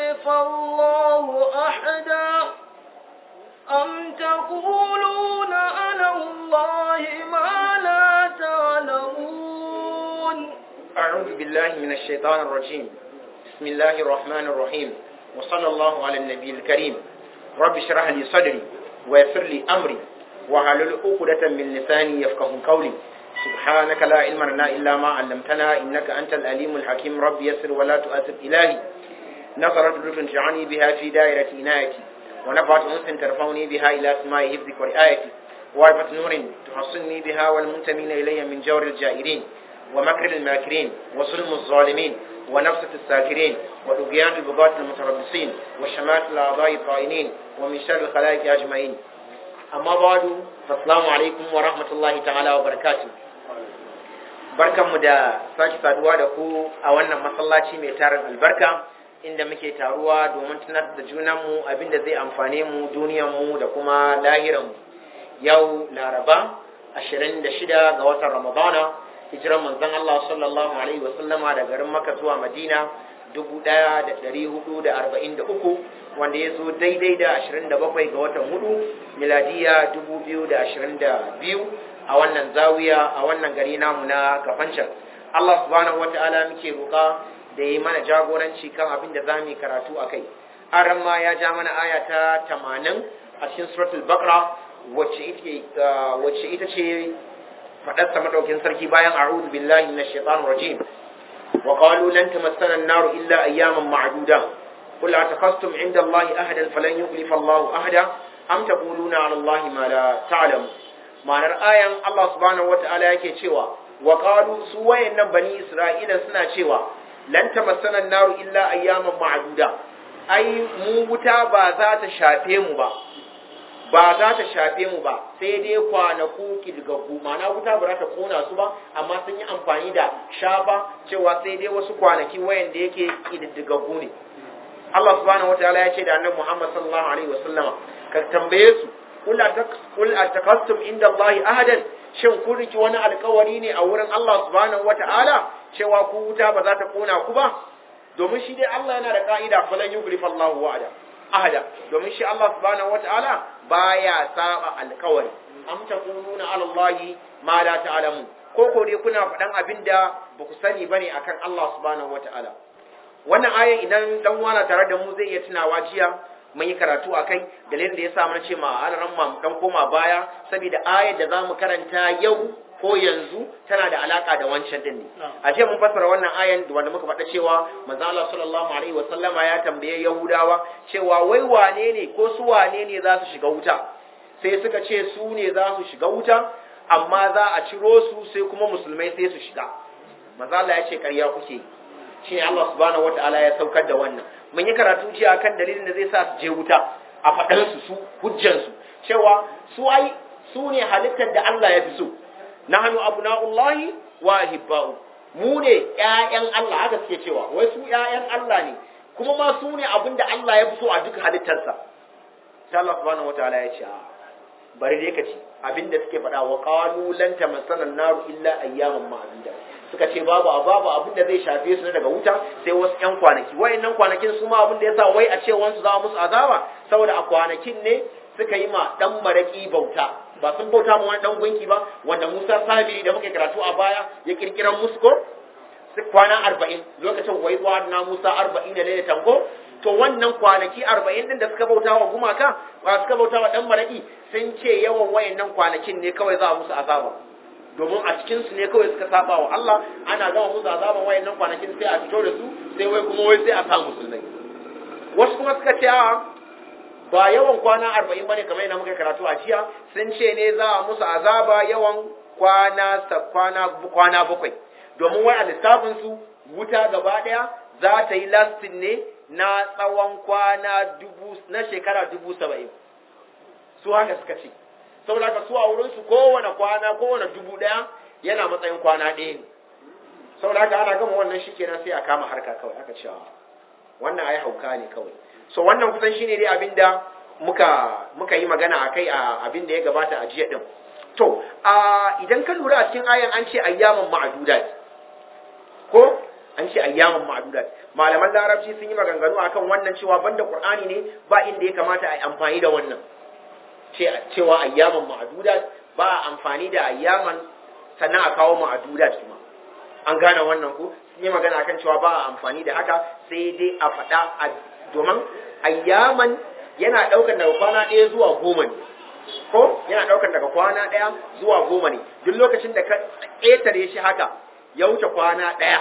يخلف الله أحدا أم تقولون على الله ما لا تعلمون أعوذ بالله من الشيطان الرجيم بسم الله الرحمن الرحيم وصلى الله على النبي الكريم رب اشرح لي صدري ويسر لي أمري وحلل عقدة من لساني يفقه قولي سبحانك لا علم لنا إلا ما علمتنا إنك أنت الأليم الحكيم رب يسر ولا تؤثر إلهي نظرت لطف تجعلني بها في دائرة عنايتي ونفعت أنس ترفعني بها إلى سماء حفظك ورعايتي وعرفة نور تحصني بها والمنتمين إلي من جور الجائرين ومكر الماكرين وظلم الظالمين ونفسة الساكرين وطغيان البغاة المتربصين وشمات الأعضاء الطائنين ومن شر الخلائق أجمعين أما بعد فالسلام عليكم ورحمة الله تعالى وبركاته barkanmu da sake saduwa da ku a wannan masallaci mai tarin albarka inda muke taruwa domin tunar da junanmu abinda zai amfane mu duniyanmu da kuma lahiranmu yau laraba 26 ga watan ramadana hijiran manzon Allah sallallahu alaihi wasallama da garin Makka zuwa Madina 1443 wanda ya zo daidai da 27 ga watan hudu miladiya 2022 a wannan zawiya a wannan gari namu na Kafancan Allah subhanahu wata'ala muke roƙa da yi mana jagoranci kan abin da zamu yi karatu akai aran ma ya ja mana aya ta 80 a cikin suratul baqara wacce ita ce faɗarsa madaukin sarki bayan a'udhu billahi minash shaitanir rajim wa qalu lan tamassana an-nar illa ayyaman ma'duda qul ataqastum 'inda Allahi ahadan falan yukhlifa Allahu ahada am taquluna 'ala Allahi ma la ta'lamu ma'anar ayan Allah subhanahu wata'ala yake cewa wa qalu su wayannan bani Isra'ila suna cewa lan tamassana an-nar illa ayyaman ma'duda ai mu wuta ba za ta shafe mu ba ba za ta shafe mu ba sai dai kwanaku kilgaggu ma'ana wuta ba za ta kona su ba amma sun yi amfani da shafa cewa sai dai wasu kwanaki wayanda yake kididdigaggu ne Allah subhanahu wataala ya ce da annabi Muhammad sallallahu alaihi wasallama ka tambaye su kul atakastum inda Allah ahadan shin kun riki wani alkawari ne a wurin Allah subhanahu wataala cewa ku wuta ba za ta kona ku ba domin shi dai Allah yana da ka'ida falan yughlifa Allahu wa'ada ahada domin shi Allah subhanahu wata'ala baya saba alkawari am takununa ala Allah ma la ta'lamu ko ko dai kuna faɗan abinda ba ku sani bane akan Allah subhanahu wata'ala wannan aya idan dan wana tare da mu zai iya tunawa jiya mun yi karatu akai dalilin da yasa mun ce ma alaran ma mu dan koma baya saboda ayar da zamu karanta yau ko yanzu tana da alaka da wancan din ne a ce mun fassara wannan ayan wanda muka faɗa cewa manzo Allah sallallahu alaihi wa sallama ya tambaye Yahudawa cewa wai wane ne ko su wane ne za su shiga wuta sai suka ce su ne za su shiga wuta amma za a ciro su sai kuma musulmai sai su shiga manzo Allah ya ce ƙarya kuke shine Allah subhanahu wataala ya saukar da wannan mun yi karatu jiya kan dalilin da zai sa su je wuta a faɗan su su hujjan su cewa su ai su ne halittar da Allah ya fi so nahnu abna'ullahi wa ahibba'u mu ne ƴaƴan Allah haka suke cewa wai su ƴaƴan Allah ne kuma ma su ne abinda Allah ya fi so a duk halittarsa sai Allah subhanahu wataala ya ce bari dai kace abinda suke faɗa wa qalu lan tamassana an-nar illa ayyaman ma'duda suka ce babu babu abinda zai shafe su daga wuta sai wasu ƴan kwanaki wayannan kwanakin su ma abinda yasa wai a ce wansu za musu azaba saboda a kwanakin ne suka yi ma dan maraki bauta ba sun bauta mu wani dan gunki ba wanda Musa Sabiri da muke karatu a baya ya kirkiran musu ko kwana arba'in lokacin wai zuwa na Musa arba'in da laila tanko to wannan kwanaki arba'in din da suka bauta wa gumaka ba suka bauta wa dan maraki sun ce yawan wayannan kwanakin ne kawai za a musu azaba domin a cikin su ne kawai suka saba wa Allah ana gama musu azaban wayannan kwanakin sai a fito da su sai wai kuma wai sai a sa musulmai wasu kuma suka ce a ba yawan kwana arba'in bane kamar yadda muka karatu a jiya sun ce ne za a musu azaba yawan kwana kwana kwana bakwai domin wai a lissafin su wuta gaba daya za ta yi lastin ne na tsawon kwana dubu na shekara dubu saba'in su haka suka ce saboda ka su a wurin su kowane kwana kowane dubu daya yana matsayin kwana ɗaya ne saboda haka ana gama wannan shikenan sai a kama harka kawai aka cewa wannan ai hauka ne kawai so wannan kusan shine dai abinda muka muka yi magana akai a abinda ya gabata a jiya din to a idan ka lura a cikin ayan an ce ayyaman ma'dudat ko an ce ayyaman ma'dudat malaman larabci sun yi maganganu akan wannan cewa banda qur'ani ne ba inda ya kamata a yi amfani da wannan cewa ayyaman ma'dudat ba a amfani da ayyaman sannan a kawo ma'dudat kuma an gane wannan ko sun yi magana akan cewa ba a amfani da haka sai dai a faɗa a domin ayyaman yana ɗaukar daga kwana ɗaya zuwa goma ne ko yana ɗaukar daga kwana ɗaya zuwa goma ne duk lokacin da ka ƙetare shi haka ya wuce kwana ɗaya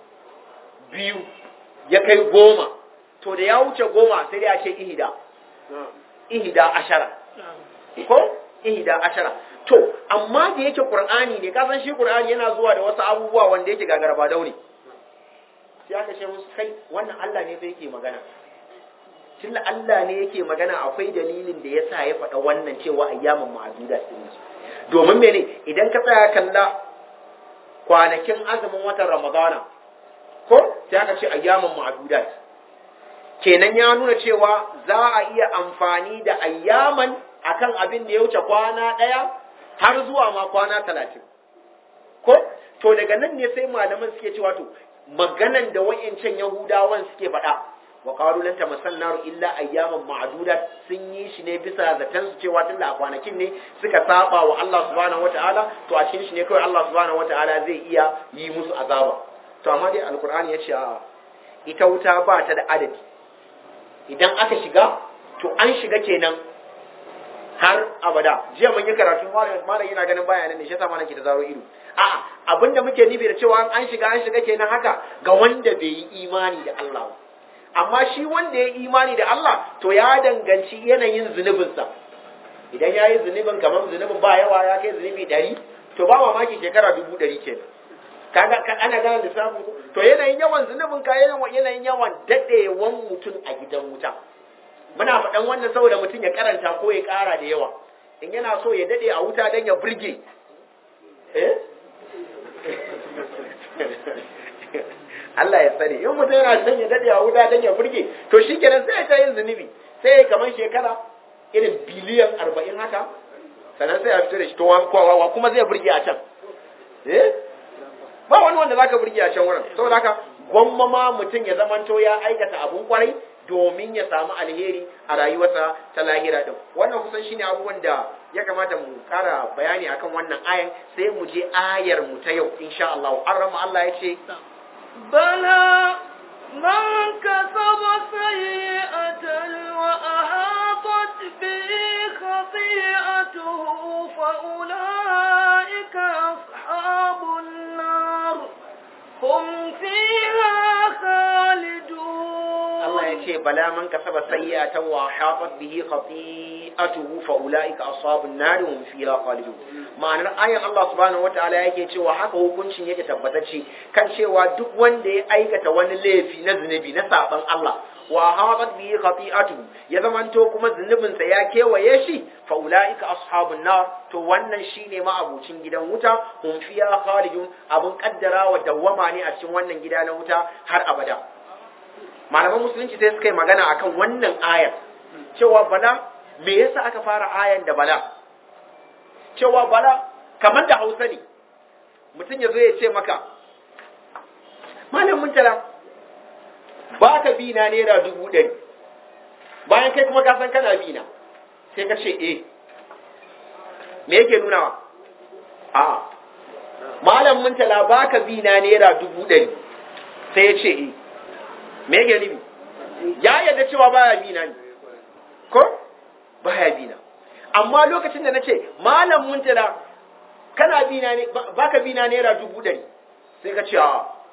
biyu ya kai goma to da ya wuce goma sai dai a ce ihida ihida ashara ko ihida ashara to amma da yake qur'ani ne ka san shi qur'ani yana zuwa da wasu abubuwa wanda yake gagaraba daune sai aka ce musu kai wannan Allah ne sai yake magana tunda Allah ne yake magana akwai dalilin da yasa ya faɗa wannan cewa ayyamin ma'aduda din domin mene idan ka tsaya kalla kwanakin azumin watan Ramadana ko sai aka ce ayyamin ma'adudat kenan ya nuna cewa za a iya amfani da ayyaman akan abin da ya wuce kwana ɗaya har zuwa ma kwana talatin ko to daga nan ne sai malaman suke cewa to maganan da wa'incan yahudawan suke faɗa wa qalu lan tamassanna illa ayyaman ma'dudat sun yi shi ne bisa zaton su cewa tunda a kwanakin ne suka saba wa Allah subhanahu wataala to a cikin shi ne kawai Allah subhanahu wataala zai iya yi musu azaba to amma dai alqur'ani ya ce a ita wuta ba ta da adadi idan aka shiga to an shiga kenan har abada jiya mun yi karatu malam yana ganin bayanan ne shi yasa malam ke da zaro ido a'a abinda muke nufi da cewa an shiga an shiga kenan haka ga wanda bai yi imani da Allah ba amma shi wanda ya yi imani da Allah to ya danganci yanayin zunubinsa idan ya yi zunubin kamar zunubin ba yawa ya kai zunubi ɗari to ba mamaki shekara dubu ɗari kenan kaga ana gane lissafin to yanayin yawan zunubin ka yanayin yawan daɗewan mutum a gidan wuta muna faɗan wannan saboda mutum ya karanta ko ya ƙara da yawa in yana so ya daɗe a wuta don ya burge eh Allah ya sani in mutum yana son ya daɗe a wuta don ya burge to shi kenan sai ya ta yin zunubi sai ya kamar shekara irin biliyan arba'in haka sannan sai ya fito da shi to wa kuma zai burge a can eh ba wani wanda zaka burge a can wurin saboda haka gwamma ma mutum ya zamanto ya aikata abun kwarai domin ya samu alheri a rayuwarsa ta lahira din wannan kusan shine abubuwan da ya kamata mu kara bayani akan wannan ayan sai mu je ayar mu ta yau insha Allah an rama Allah ya ce bala man kasaba sayyi'atan wa ahatat bi khati'atuhu fa ulaika ashabun nar hum fiha khalidun Allah ya ce bala man kasaba sayyi'atan wa hatat bihi khati'atuhu fa ulaika ashabun nar hum fiha khalidun ma'anar ayan Allah subhanahu wataala yake cewa haka hukuncin yake tabbatacce kan cewa duk wanda ya aikata wani laifi na zunubi na saban Allah wa hatat bihi khati'atuhu ya zamanto kuma zunubinsa ya kewaye shi fa ulaika ashabun nar to wannan shine ma'abucin gidan wuta hum fiha khalidun abun kaddara wa dawwama ne a cikin wannan gida na wuta har abada malaman musulunci sai suka yi magana akan wannan ayar cewa bala me yasa aka fara ayan da bala cewa bala kamar da hausa ne mutum ya zo ya ce maka malam muntala ba ka bi na naira dubu ɗari bayan kai kuma ka san kana bi na sai ka ce eh me yake nunawa a malam muntala ba ka bi na naira dubu ɗari sai ya ce eh me yake nufi ya yarda cewa baya bi na ne ko baya bi na amma lokacin da nace malam muntala kana bi na ne baka bi na naira dubu ɗari sai ka ce a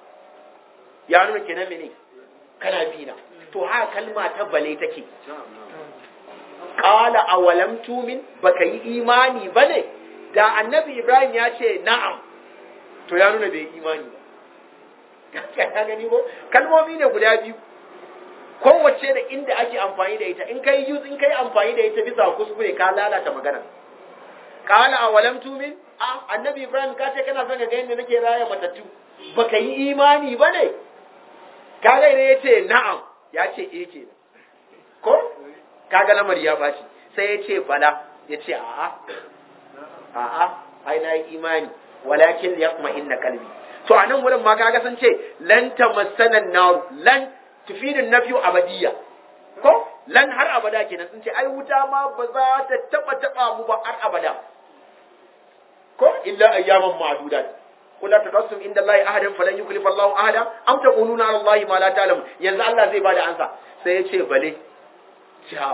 ya nuna kenan mene kana bi na to haka kalma ta bale take qala awalam tumin baka yi imani bane da annabi ibrahim ya ce na'am to ya nuna bai yi imani ba ka gani ko kalmomi ne guda biyu kowace da inda ake amfani da ita in kai use in kai amfani da ita bisa kuskure ka lalata magana qala awalam tumin a annabi ibrahim ka ce kana son ka ga yadda nake raya matattu baka yi imani bane kaga ne yace na'am ya ce eh ke ko kaga lamari ya bashi sai ya ce bala ya ce a'a a'a ai na yi imani walakin yaqma inna qalbi to a nan wurin ma kaga sun ce lan tamassana nar lan tufidin nafiyu abadiyya ko lan har abada kenan sun ce ai wuta ma ba za ta taba taba mu ba har abada ko illa ayyaman ma'dudat qul la taqassum inda allahi ahadan falan yukhlifa allahu ahada am taquluna ala allahi ma la ta'lamu yanzu Allah zai bada ansa sai ya ce bale ja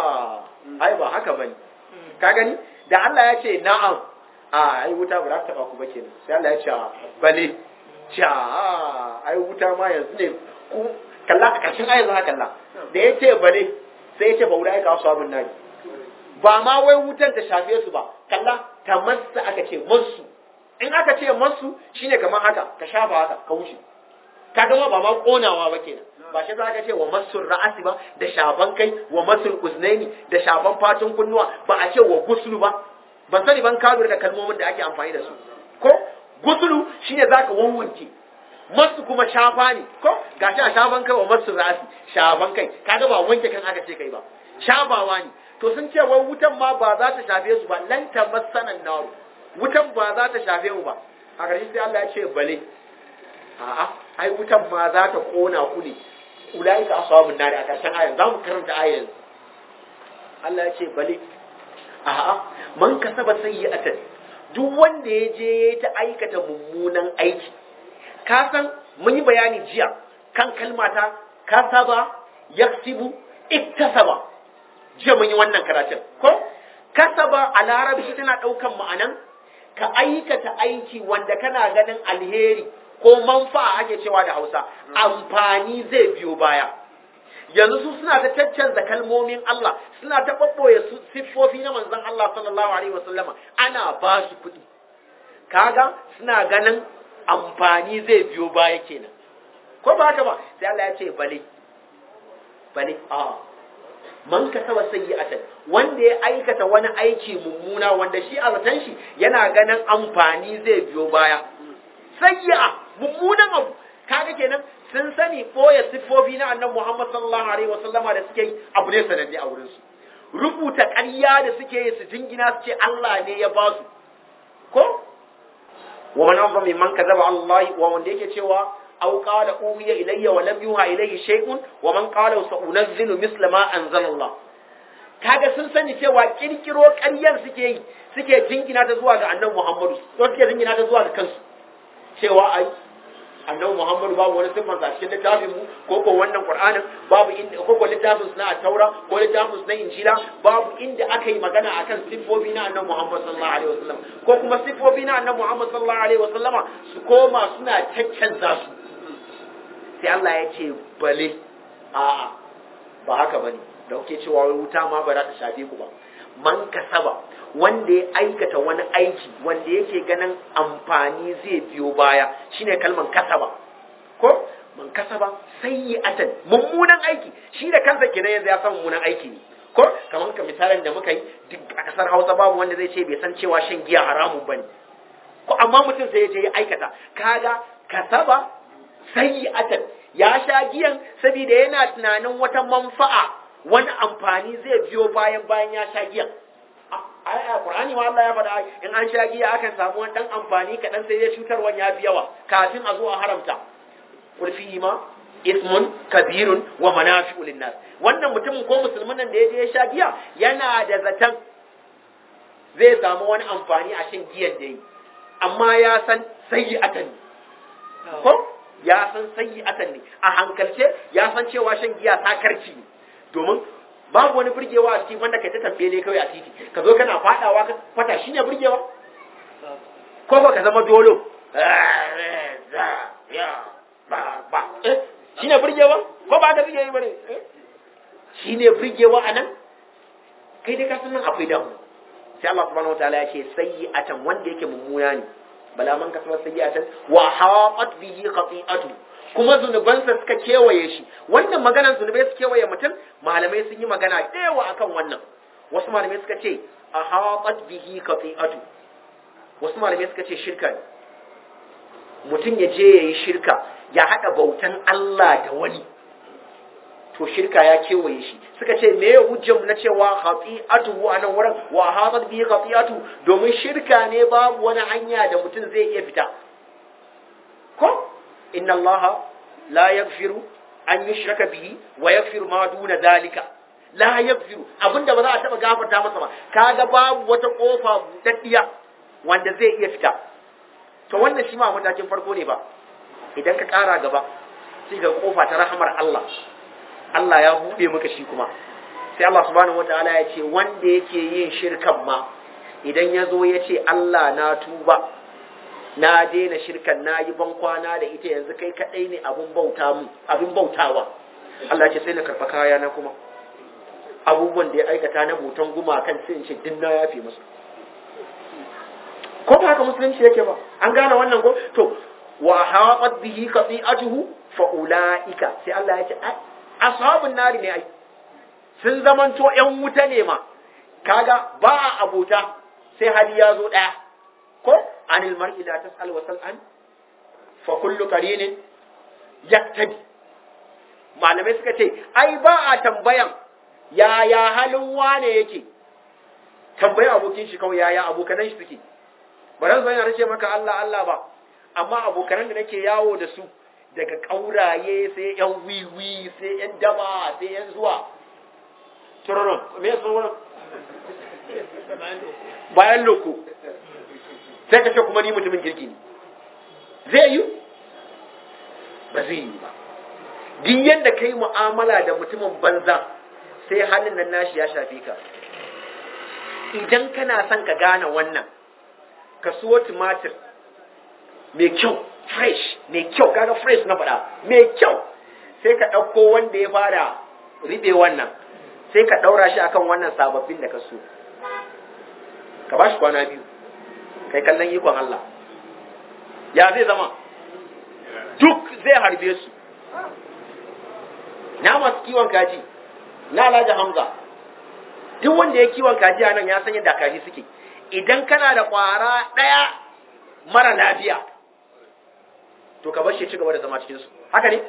ai ba haka bane ka gani da Allah ya ce na'am a ai wuta ba za ta taba ku ba kenan sai Allah ya ce bale ja ai wuta ma yanzu ne ku kalla a ƙarshen ayar za kalla da ya ce bale sai ya ce ba wurai ka su abin nari ba ma wai wutan ta shafe su ba kalla ta masa aka ce masu in aka ce masu shine kamar haka ka shafa haka ka wuce ka gama ba ma konawa ba kenan ba shi za ka ce wa masu ra'asi ba da shaban kai wa masu uznaini da shaban fatun kunnuwa ba a ce wa gusulu ba ban sani ban kado da kalmomin da ake amfani da su ko gusulu shine zaka wanwanke masu kuma shafa ne ko gashi a shafan kai wa masu ra'asi shaban kai kaga ba wanke kan aka ce kai ba shafawa ne to sun ce wai wutan ma ba za ta shafe su ba lan tamassanan naru wutan ba za ta shafe mu ba a ƙarshe sai Allah ya ce bale a'a ai wutan ma za ta kona ku ne ulaika ashabun nari a ƙarshen ayan za mu karanta ayan Allah ya ce bale a'a man kasaba sayyi'atan duk wanda ya je ya ta aikata mummunan aiki ka san mun yi bayani jiya kan kalmata kasaba yaksibu iktasaba jiya mun yi wannan karatun ko kasaba a larabci tana ɗaukan ma'anan ka aikata aiki wanda kana ganin alheri ko manfa'a ake cewa da hausa amfani zai biyo baya yanzu su suna ta caccanza kalmomin Allah suna ta ɓaɓɓoye siffofi na manzon Allah sallallahu alaihi wasallama ana ba su kuɗi kaga suna ganin amfani zai biyo baya kenan ko ba haka ba sai Allah ya ce bale bale a man kasaba sayyi'atan wanda ya aikata wani aiki mummuna wanda shi a zaton shi yana ganin amfani zai biyo baya sayyi'a mummunan abu kaga kenan sun sani boye siffofi na annabi Muhammad sallallahu alaihi wasallama da suke yi abu ne sananne a wurin su rubuta ƙarya da suke yi su jingina su ce Allah ne ya ba su ko wa man azama mimman kazaba Allah wa wanda yake cewa aw qala uhiya ilayya wa lam yuha ilayhi shay'un wa man qala sa'unazzilu misla ma anzala Allah kaga sun sani cewa kirkiro ƙaryar suke yi suke jingina ta zuwa ga annabi Muhammadu ko suke jingina ta zuwa ga kansu cewa ai annabi Muhammadu babu wani siffar sa cikin littafin mu ko ko wannan Qur'anin babu inda ko ko littafin na Taura ko littafin na Injila babu inda aka yi magana akan siffofi na annabi Muhammad sallallahu alaihi wasallam ko kuma siffofi na annabi Muhammad sallallahu alaihi wasallama su koma suna caccanza su sai Allah ya ce bale a'a ba haka bane da kuke cewa wai wuta ma ba za ta shafe ku ba man kasaba wanda ya aikata wani aiki wanda yake ganin amfani zai biyo baya shine kalman kasaba ko man kasaba sayyi'atan mummunan aiki shi da kansa kenan yanzu ya san mummunan aiki ne ko kamar ka misalin da muka yi duk a kasar Hausa babu wanda zai ce bai san cewa shan giya haramun bane ko amma mutum sai ya je ya aikata kaga kasaba sayyi'atan ya sha giyan saboda yana tunanin wata manfa'a wani amfani zai biyo bayan bayan ya sha giyan ai a Qur'ani ma Allah ya faɗa in an sha giya akan samu wani dan amfani kaɗan sai ya cutarwan ya fi yawa kafin a zo a haramta qul fihi ma ismun kabirun wa manafi'u linnas wannan mutumin ko musulmin nan da ya je ya sha giya yana da zaton zai samu wani amfani a shan giyan da yi amma ya san sayyi'atan ko ya san sayyi'atan ne a hankalce ya san cewa shan giya sakarci ne domin babu wani burgewa a cikin wanda kai ta tambele kawai a titi ka zo kana fadawa ka fata shine burgewa ko ba ka zama dolo shine burgewa ko ba da burgewa bane shine burgewa anan kai dai ka san nan akwai damu sai Allah subhanahu wataala ya ce sayyi'atan wanda yake mummuna ne bala man kasaba sayyi'atan wa haqat bihi khati'atu kuma zunubansa suka kewaye shi wannan maganar zunubai su kewaye mutum malamai sun yi magana da yawa akan wannan wasu malamai suka ce a haƙat bihi kafi'atu wasu malamai suka ce shirka ne mutum ya je ya yi shirka ya haɗa bautan Allah da wani to shirka ya kewaye shi suka ce me ya hujjar na cewa khati'atu a nan wurin wa haƙat bihi khati'atu domin shirka ne babu wani hanya da mutum zai iya fita inna Allah la yaghfiru an yushraka bihi wa yaghfiru ma duna zalika la yaghfiru abinda ba za a taba gafarta masa ba kaga babu wata kofa budaddiya wanda zai iya fita to wannan shi ma matakin farko ne ba idan ka kara gaba sai ga kofa ta rahmar Allah Allah ya bude maka shi kuma sai Allah subhanahu wataala ya ce wanda yake yin shirkan ma idan ya zo ya ce Allah na tuba na daina shirkan na yi ban kwana da ita yanzu kai kadai ne abin bauta mu abin bautawa Allah ce sai na karɓa kaya na kuma abubuwan da ya aikata na botan gumakan sai in ce din na yafe masa ko ba haka musulunci yake ba an gane wannan ko to wa haqat bihi qati'atuhu fa ulaika sai Allah ya ce ashabun nari ne ai sun zamanto yan wuta ne ma kaga ba a abota sai hali ya zo daya ko anil mar'i la tas'al wa sal'an fa kullu qarinin yaktabi malamai suka ce ai ba a tambayan yaya halin wane yake tambayi abokin shi kawai yaya abokanan shi suke ba ran zan ce maka Allah Allah ba amma abokanan da nake yawo da su daga kauraye sai yan wiwi sai yan daba sai yan zuwa turoron me yasa wannan bayan loko sai ka ce kuma ni mutumin kirki ne zai yi ba zai yi ba duk yadda ka yi mu'amala da mutumin banza sai halin nan nashi ya shafe ka idan kana son ka gane wannan ka suwo tumatir mai kyau fresh mai kyau kaga fresh na faɗa mai kyau sai ka ɗauko wanda ya fara riɓe wannan sai ka ɗaura shi akan wannan sababbin da ka so ka ba shi kwana biyu kai kallon ikon Allah ya zai zama duk zai harbe su na masu kiwon kaji na alhaji hamza duk wanda ya kiwon kaji a nan ya san yadda kaji suke idan kana da ƙwara ɗaya mara lafiya to ka bar shi ci gaba da zama cikinsu haka ne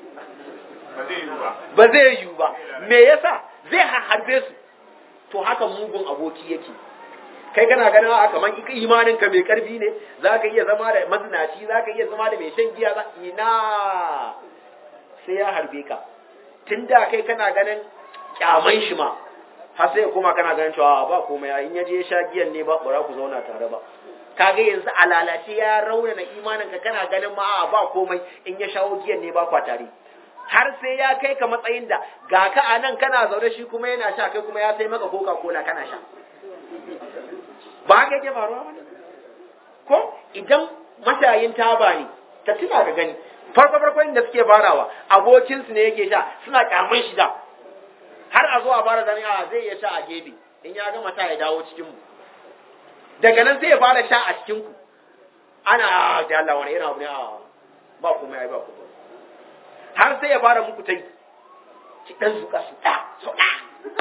ba zai yiwu ba me yasa zai harbe su to haka mugun aboki yake kai kana ganin a kaman imanin ka mai karfi ne za ka iya zama da mazinaci za ka iya zama da mai shan giya za ina sai ya harbe ka tun da kai kana ganin kyaman shi ma har sai kuma kana ganin cewa ba komai in ya je sha giyan ne ba bara ku zauna tare ba kaga yanzu a lalace ya raunana imanin ka kana ganin ma ba komai in ya shawo giyan ne ba kwa tare har sai ya kai ka matsayin da ga ka a nan kana zaune shi kuma yana sha kai kuma ya sai maka coca cola kana sha ba haka yake faruwa ba ko idan mashayin taba ne ka tuna ka gani farko farko inda suke farawa abokinsu ne yake sha suna kyamun shi da har a zo a fara zane a zai iya sha a gefe in ya gama sha ya dawo cikin mu daga nan sai ya fara sha a cikin ku ana da Allah wani irin abu ne a ba kuma yayi ba kuma har sai ya fara muku tai ki dan zuka su da so da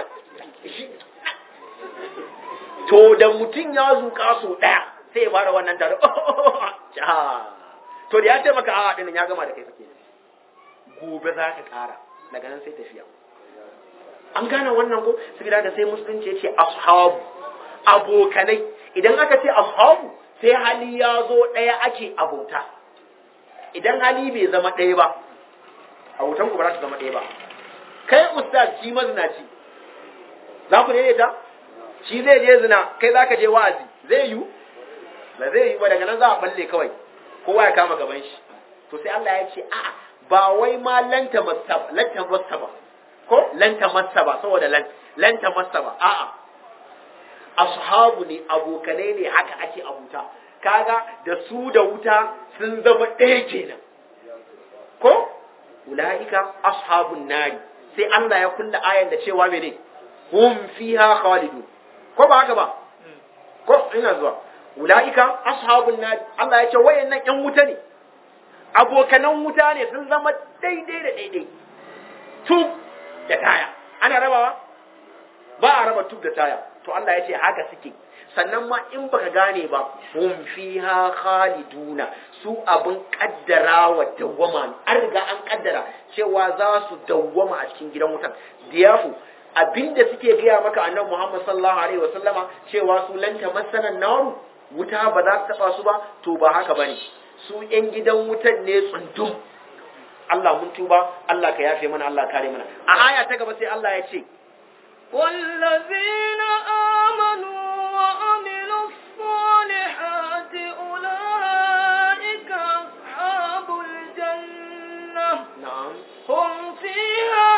to da mutum ya zuka so daya sai ya fara wannan tare to da ya ce maka a dinnan ya gama da kai fake gobe za ka kara daga nan sai tafiya an gane wannan ko saboda da sai musulunci ya ce ashabu abokanai idan aka ce ashabu sai hali ya zo ɗaya ake abota idan hali bai zama ɗaya ba abotan ku ba za su zama ɗaya ba kai ustaz shi mazinaci za ku daidaita shi zai je zina kai za ka je wa'azi zai yiwu ba zai yiwu ba daga nan za a balle kawai kowa ya kama gaban shi to sai Allah ya ce a'a ba wai ma lanta masa lanta masa ba ko lanta masa ba saboda lan lanta masa ba a'a ashabu ne abokanai ne haka ake abuta kaga da su da wuta sun zama ɗaya kenan ko ulaika ashabun nari sai Allah ya kulla ayan da cewa mene hum fiha khalidun ko ba haka ba ko ina zuwa ulaika ashabun nari Allah ya ce wayannan ƴan wuta ne abokanan wuta ne sun zama daidai da daidai tub da taya ana rabawa ba a raba tub da taya to Allah ya ce haka suke sannan ma in baka gane ba hum fiha khaliduna su abin kaddara wa dawwama an riga an kaddara cewa za su dawwama a cikin gidan wutan diyafu abinda suke gaya maka annabi Muhammad sallallahu alaihi wasallama cewa su lanta masanan naru wuta ba za ta taba su ba to ba haka bane su ‘yan gidan wutan ne tsundum Allah mun tuba Allah ka yafe mana Allah kare mana a aya ta gaba sai Allah ya ce والذين آمنوا وعملوا الصالحات أولئك أصحاب الجنة na'am هم فيها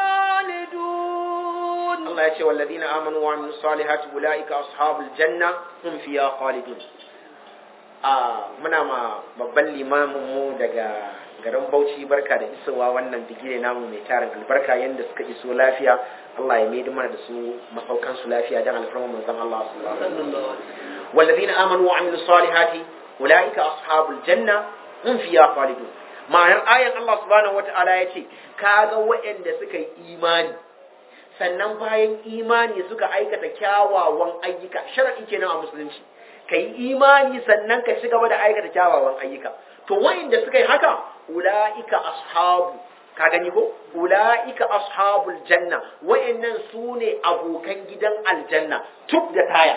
خالدون Allah ya ce walladina amanu wa amilus salihati ulaika ashabul janna hum fiha khalidun a muna ma babban limamin mu daga garin Bauchi barka da isowa wannan bigire namu mai tarin albarka yanda suka iso lafiya Allah ya maida mana da su masaukan su lafiya dan alfarman manzon Allah sallallahu alaihi wasallam walladina amanu wa amilus salihati ulaika ashabul janna hum fiha khalidun ma'anar ayan Allah subhanahu wata'ala ya ce kaga waɗanda suka yi imani sannan bayan imani suka aikata kyawawan ayyuka shar'i kenan a musulunci ka yi imani sannan ka ci gaba da aikata kyawawan ayyuka to wa'inda suka yi haka ula'ika ashabu ka gani ko ula'ika ashabul janna wa'annan su ne abokan gidan aljanna tuk da taya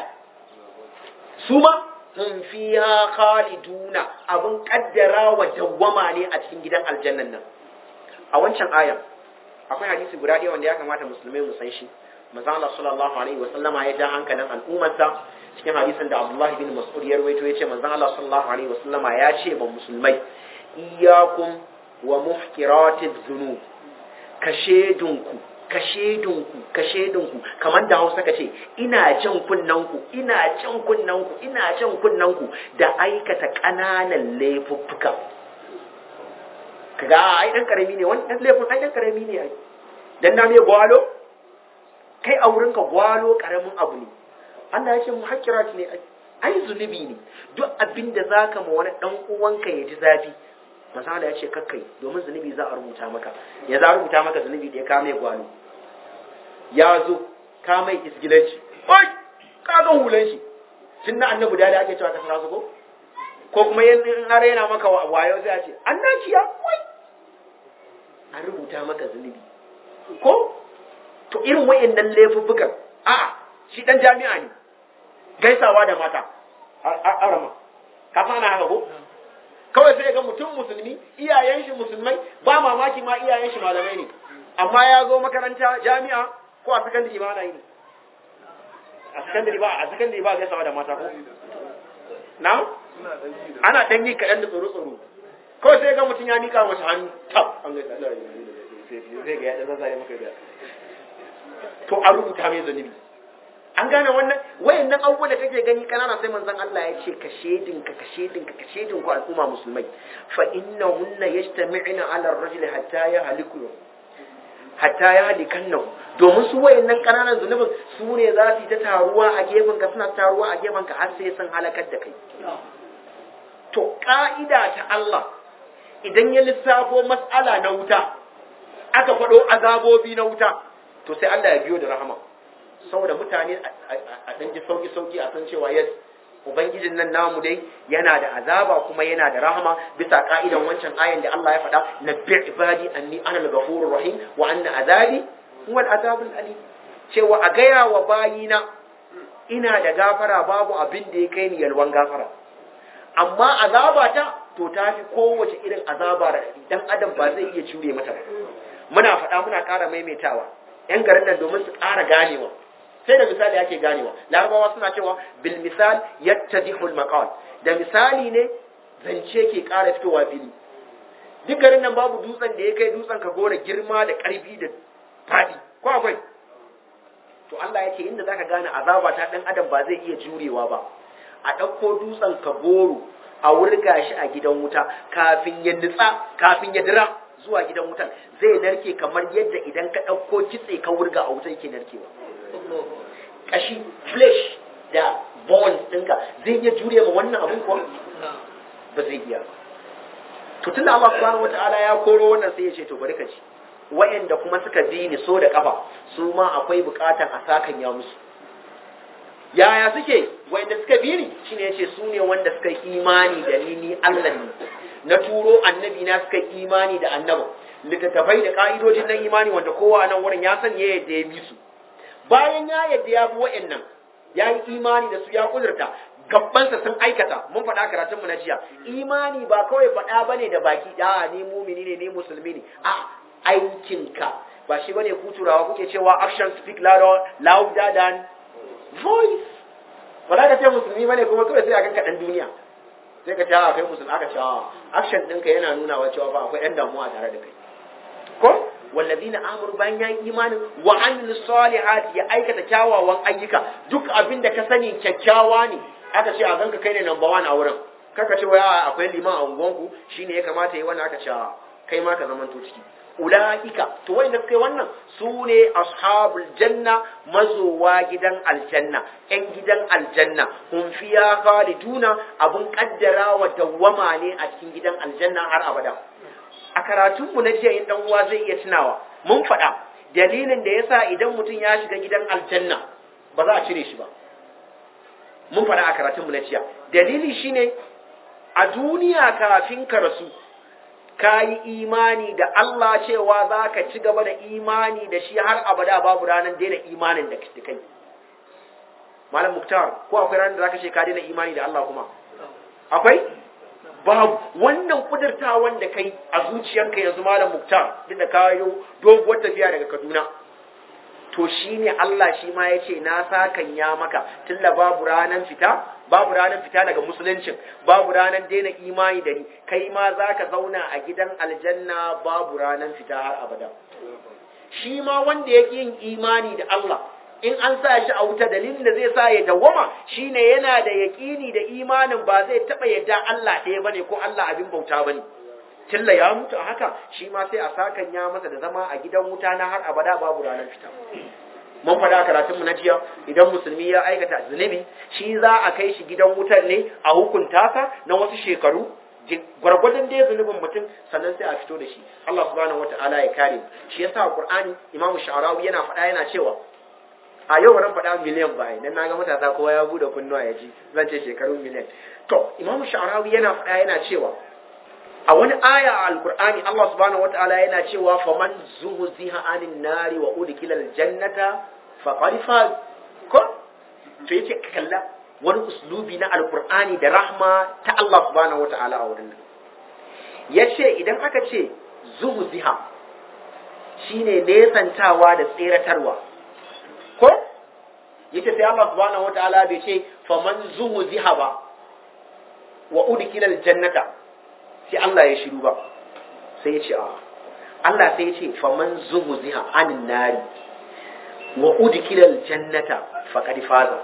su ma hum fiha khaliduna abun kaddara wa dawwama ne a cikin gidan aljannan nan a wancan ayan akwai hadisi guda ɗaya wanda ya kamata musulmai mu san shi manzo Allah sallallahu alaihi wa sallama ya ja hankalin al'ummarsa cikin hadisin da Abdullah bin Mas'ud ya rawaito yace manzo Allah sallallahu alaihi wa sallama ya ce ba musulmai iyyakum wa muhqiratiz dhunub kashedunku kashedunku kashedunku kamar da Hausa kace ina jan kunnanku ina jan kunnanku ina jan kunnanku da aikata kananan laifuffuka kaga ai dan karami ne wannan laifin ai dan karami ne ai dan na me gwalo kai a wurinka gwalo karamin abu ne Allah ya ce muhakkirat ne ai ai zunubi ne duk abin da zaka ma wani dan uwanka ya ji zafi masala ya ce kakkai domin zunubi za a rubuta maka ya za a rubuta maka zunubi da ya kame gwalo ya zo ka mai isgilanci oi ka ga hulan shi tun na annabi da ake cewa ka sara su ko ko kuma yin har yana maka wayo sai a ce annaciya wai an rubuta maka zunubi ko to irin wayannan laifuffukan a shi dan jami'a ne gaisawa da mata arama ka sana haka ko kawai sai ga mutum musulmi iyayen shi musulmai ba mamaki ma iyayen shi malamai ne amma ya zo makaranta jami'a ko a sakandare ba ana yi ne a sakandare ba a sakandare ba gaisawa da mata ko na ana dan yi kaɗan da tsoro tsoro kawai sai ga mutum ya nika masa hannu tab an gaisa Allah ya sai ga ya da zazzare maka da to a rubuta mai zunubi an gane wannan wayannan abubuwan da kake gani kanana sai manzon Allah ya ce ka shedin ka ka shedin ka ka shedin ku al'umma musulmai fa innahunna yajtami'una 'ala ar-rajuli hatta yahliku hatta yahlikanna domin su wayannan kananan zunubin su ne za su yi ta taruwa a gefen ka suna taruwa a gefen ka har sai sun halakar da kai to ka'ida ta Allah idan ya lissafo mas'ala na wuta aka faɗo azabobi na wuta to sai Allah ya biyo da rahama saboda mutane a ɗan ji sauki-sauki a san cewa yes ubangijin nan namu dai yana da azaba kuma yana da rahama bisa ka'idan wancan ayan da Allah ya faɗa na bi ibadi anni ana al-ghafurur rahim wa anna azabi huwa al-azabul alim cewa a gaya wa bayina ina da gafara babu abin da ya kai ni yalwan gafara amma azaba ta to ta fi kowace irin azaba da dan adam ba zai iya jure mata ba muna faɗa muna ƙara maimaitawa yan garin nan domin su ƙara ganewa sai da misali ake ganewa larabawa suna cewa bil misal yattadihul maqal da misali ne zance ke ƙara fitowa fili duk garin nan babu dutsen da ya kai dutsen ka gora girma da ƙarfi da faɗi ko akwai to Allah ya ce inda zaka gane azaba ta dan adam ba zai iya jurewa ba a ɗauko dutsen ka goro a wurga shi a gidan wuta kafin ya nutsa kafin ya dira zuwa gidan wutan zai narke kamar yadda idan ka ɗauko kitse ka wurga a wuta yake narkewa kashi flesh da bones ɗinka zai iya jure ma wannan abin kuwa ba zai iya ba to tunda Allah subhanahu wata'ala ya koro wannan sai ya ce to bari ka ci wayanda kuma suka bi ni so da kafa su ma akwai bukatan a sakan ya musu yaya suke wayanda suka bi ni shine yace su ne wanda suka yi imani da ni ni Allah ne na turo annabi na suka yi imani da annaba littattafai da ka'idojin nan imani wanda kowa nan wurin ya san ya yadda ya bi su bayan ya yadda ya bi wa'annan ya yi imani da su ya kudurta gabbansa sun aikata mun faɗa karatun mu na jiya imani ba kawai faɗa bane da baki a ni mumini ne ni musulmi ne a aikinka ba shi bane ku turawa kuke cewa action speak louder louder than voice ba za ka ce musulmi bane kuma kawai sai a ganka dan duniya sai ka ce a kai musulmi aka ce a action ɗinka yana nuna wa cewa fa akwai ɗan damuwa tare da kai ko wallazina amuru bayan ya yi imanin wa amilus salihati ya aikata kyawawan ayyuka duk abin da ka sani kyakkyawa ne aka ce a ganka kai ne number one a wurin kaka ce waya akwai liman a unguwanku shine ya kamata yi wannan aka ce kai ma ka zamanto ciki ulaika to wanda suka yi wannan su ne ashabul janna mazowa gidan aljanna yan gidan aljanna hum fiya khaliduna abun kaddara wa dawwama ne a cikin gidan aljanna har abada a karatunmu na jiya in dan uwa zai iya tunawa mun faɗa dalilin da yasa idan mutum ya shiga gidan aljanna ba za a cire shi ba mun faɗa a karatunmu na jiya dalili shine a duniya kafin ka rasu ka yi imani da Allah cewa za ka ci gaba da imani da shi har abada babu ranar daina imanin da kai malam muktar ko akwai ranar da za ka ce ka daina imani da Allah kuma akwai babu wannan kudurtawan da kai a zuciyanka yanzu malam muktar duk da kayo doguwar tafiya daga kaduna to shine Allah shi ma ya ce na sakan ya maka tunda babu ranar fita babu ranar fita daga musuluncin babu ranar daina imani da ni kai ma za ka zauna a gidan aljanna babu ranar fita har abada shi ma wanda yake yin imani da Allah in an sa shi a wuta dalilin da zai sa ya dawwama shine yana da yaƙini da imanin ba zai taɓa yadda Allah ɗaya bane ko Allah abin bauta bane tilla ya mutu a haka shi ma sai a sakan ya masa da zama a gidan wuta na har abada babu ranar fita mun faɗa karatun mu na jiya idan musulmi ya aikata zunubi shi za a kai shi gidan wutar ne a hukunta sa na wasu shekaru gwargwadon dai zunubin mutum sannan sai a fito da shi Allah subhanahu wataala ya kare shi yasa Qur'ani Imam Sha'rawi yana faɗa yana cewa a yau ran faɗa miliyan bayan dan naga matasa kowa ya bude kunnuwa ya ji zan ce shekaru miliyan to Imam Sha'rawi yana faɗa yana cewa a wani aya a alkur'ani Allah subhanahu wataala yana cewa faman zuhziha anin nari wa udkhila aljannata faqad faz ko to yace kalla wani uslubi na alkur'ani da rahma ta Allah subhanahu wataala a wurin yace idan aka ce zuhziha shine nesantawa da tseratarwa ko yace sai Allah subhanahu wataala bai ce faman zuhziha ba wa udkhila aljannata sai Allah ya shiru ba sai ya ce a Allah sai ya ce faman zuhziha anin nari wa udkhila aljannata faqad faza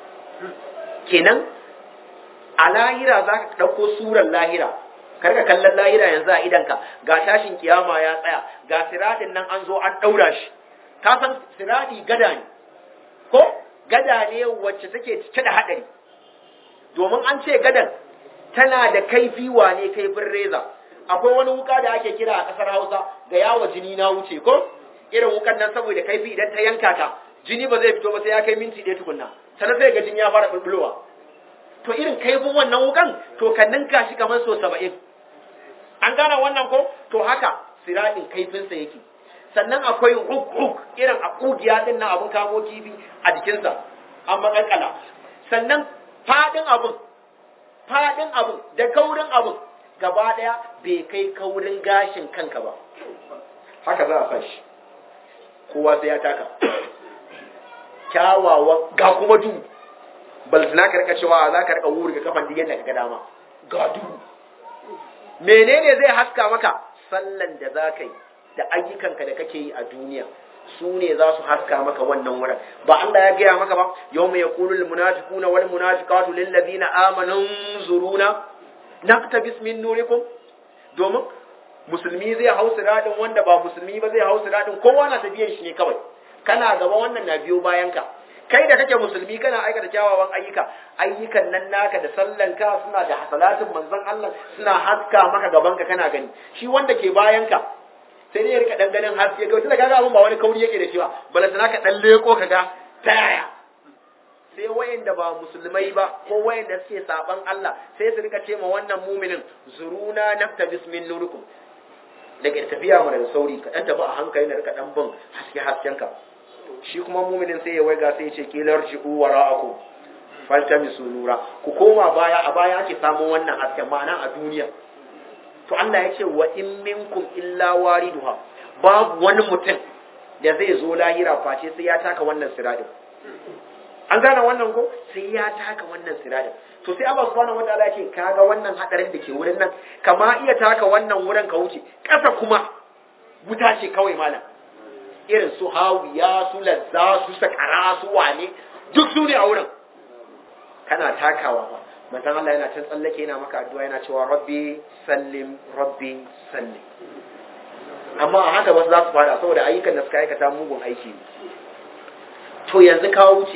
kenan a lahira za ka ɗauko surar lahira karka kallon lahira yanzu a idanka ga tashin kiyama ya tsaya ga siradin nan an zo an ɗaura shi ka san siradi gada ne ko gada ne wacce take cike da haɗari domin an ce gadan tana da kaifi wane kaifin reza akwai wani wuka da ake kira a ƙasar hausa ga yawo jini na wuce ko irin wukan nan saboda kaifi idan ta yanka ka jini ba zai fito ba sai ya kai minti ɗaya tukunna sannan sai ga jini ya fara bulbulowa to irin kaifin wannan wukan to ka ninka shi kamar so saba'in an gane wannan ko to haka siraɗin kaifinsa yake sannan akwai huk huk irin a ƙugiya ɗin na abin kamo kifi a jikinsa an maƙaƙala sannan faɗin abin faɗin abin da kaurin abin gaba ɗaya bai kai kaurin gashin kanka ba haka za a sa shi kowa sai ya taka kyawawan ga kuma duhu balzina ka rika cewa za ka rika wuri ga kafan diyan da ka ga dama ga duhu menene zai haska maka sallan da za ka yi da ayyukanka da kake yi a duniya su ne za su haska maka wannan wurin ba Allah ya gaya maka ba yau mai yaqulu lil munafiquna wal munafiqatu lil ladina amanu zuruna naqtabis min nurikum domin musulmi zai hau siradin wanda ba musulmi ba zai hau siradin kowa na tafiyan shi ne kawai kana gaba wannan na biyo bayan ka kai da kake musulmi kana aikata kyawawan ayyuka ayyukan nan naka da sallanka suna da hasalatin manzon Allah suna haska maka gaban ka kana gani shi wanda ke bayan ka sai dai ya rika danganin haske ga tunda kaga abun ba wani kauri yake da shi ba balantana ka dan leko kaga ta yaya sai wayanda ba musulmai ba ko wayanda suke saban Allah sai su rika ce ma wannan muminin zuruna nafta bismin nurukum daga tafiya mu da sauri ka dan tafi a hankali na rika dan bin haske hasken ka shi kuma muminin sai ya waiga sai ya ce kilar ji'u wara'akum faltamisu nura ku koma baya a baya ake samun wannan hasken ma'ana a duniya to Allah ya ce wa in minkum illa wariduha babu wani mutum da zai zo lahira face sai ya taka wannan siradin an gane wannan ko sai ya taka wannan siradin to sai Allah subhanahu wataala ya ce kaga wannan hadarin da ke wurin nan kama iya taka wannan wurin ka wuce kasa kuma wuta ce kawai malam irin su hawiya su lazza su sakara su wane duk su ne a wurin kana takawa ba manzon Allah yana can tsallake yana maka addu'a yana cewa rabbi sallim rabbi sallim amma a haka wasu za su fada saboda ayyukan da suka aikata mugun aiki ne to yanzu ka wuce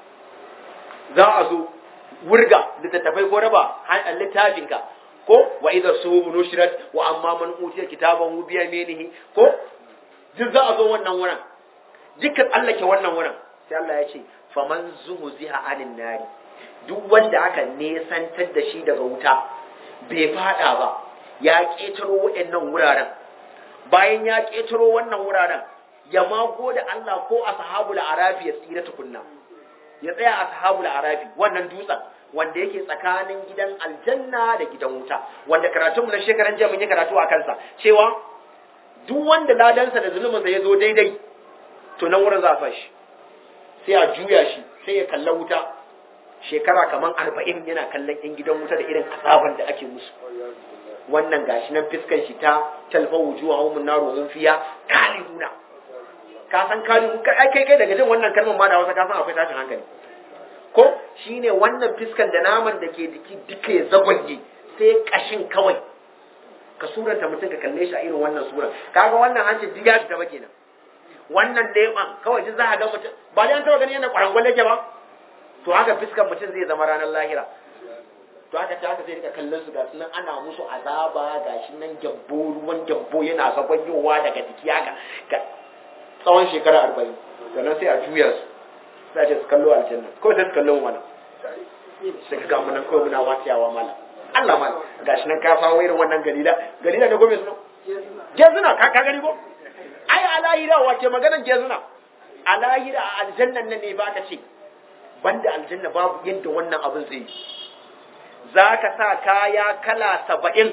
za a zo wurga littattafai ko raba littafinka ko wa idza subu nushrat wa amma man utiya kitaban hu bi yaminihi ko duk za a zo wannan wurin dukkan Allah ke wannan wurin sai Allah ya ce faman zuhziha anin nari duk wanda aka nesantar da shi daga wuta bai fada ba ya ketaro waɗannan wuraren bayan ya ketaro wannan wuraren ya mago da Allah ko ashabul arafi ya tsira tukunna ya tsaya ashabul arafi wannan dutsen wanda yake tsakanin gidan aljanna da gidan wuta wanda karatunmu na shekaran jiya mun yi karatu a kansa cewa duk wanda ladansa da zuluminsa ya zo daidai to nan wurin za a shi sai a juya shi sai ya kalla wuta shekara kamar arba'in yana kallon yan gidan wuta da irin azaban da ake musu wannan gashi nan fiskan shi ta talfa wujuwa hum naru hum fiya kalihuna ka san kalihu kai kai kai daga jin wannan kalmar ma da Hausa ka san akwai tashin hankali ko shine wannan fiskan da naman da ke jiki duka ya zagwanye sai kashin kawai ka suranta mutum ka kalle shi a irin wannan sura kaga wannan hancin diga ta ba kenan wannan leɓen kawai duk za a ga mutum ba dai an taɓa gani yana ƙwarangwal yake ba to haka fiskan mutum zai zama ranar lahira to haka ta haka sai rika kallon su ga sunan ana musu azaba ga shi nan gyabbo ruwan gyabbo yana zagonyowa daga jiki haka ga tsawon shekara arba'in sannan sai a juya su sai a ce su kallo aljanna kawai sai su kallo wani sai ka gamu nan kawai muna wasiyawa malam Allah malam ga shi nan ka samu irin wannan galila galila da gome suna gezuna ka ka gani ko ai a lahira wace maganan gezuna a lahira a aljannan nan ne ba ka ce banda aljanna babu yadda wannan abin zai yi za ka sa kaya kala saba'in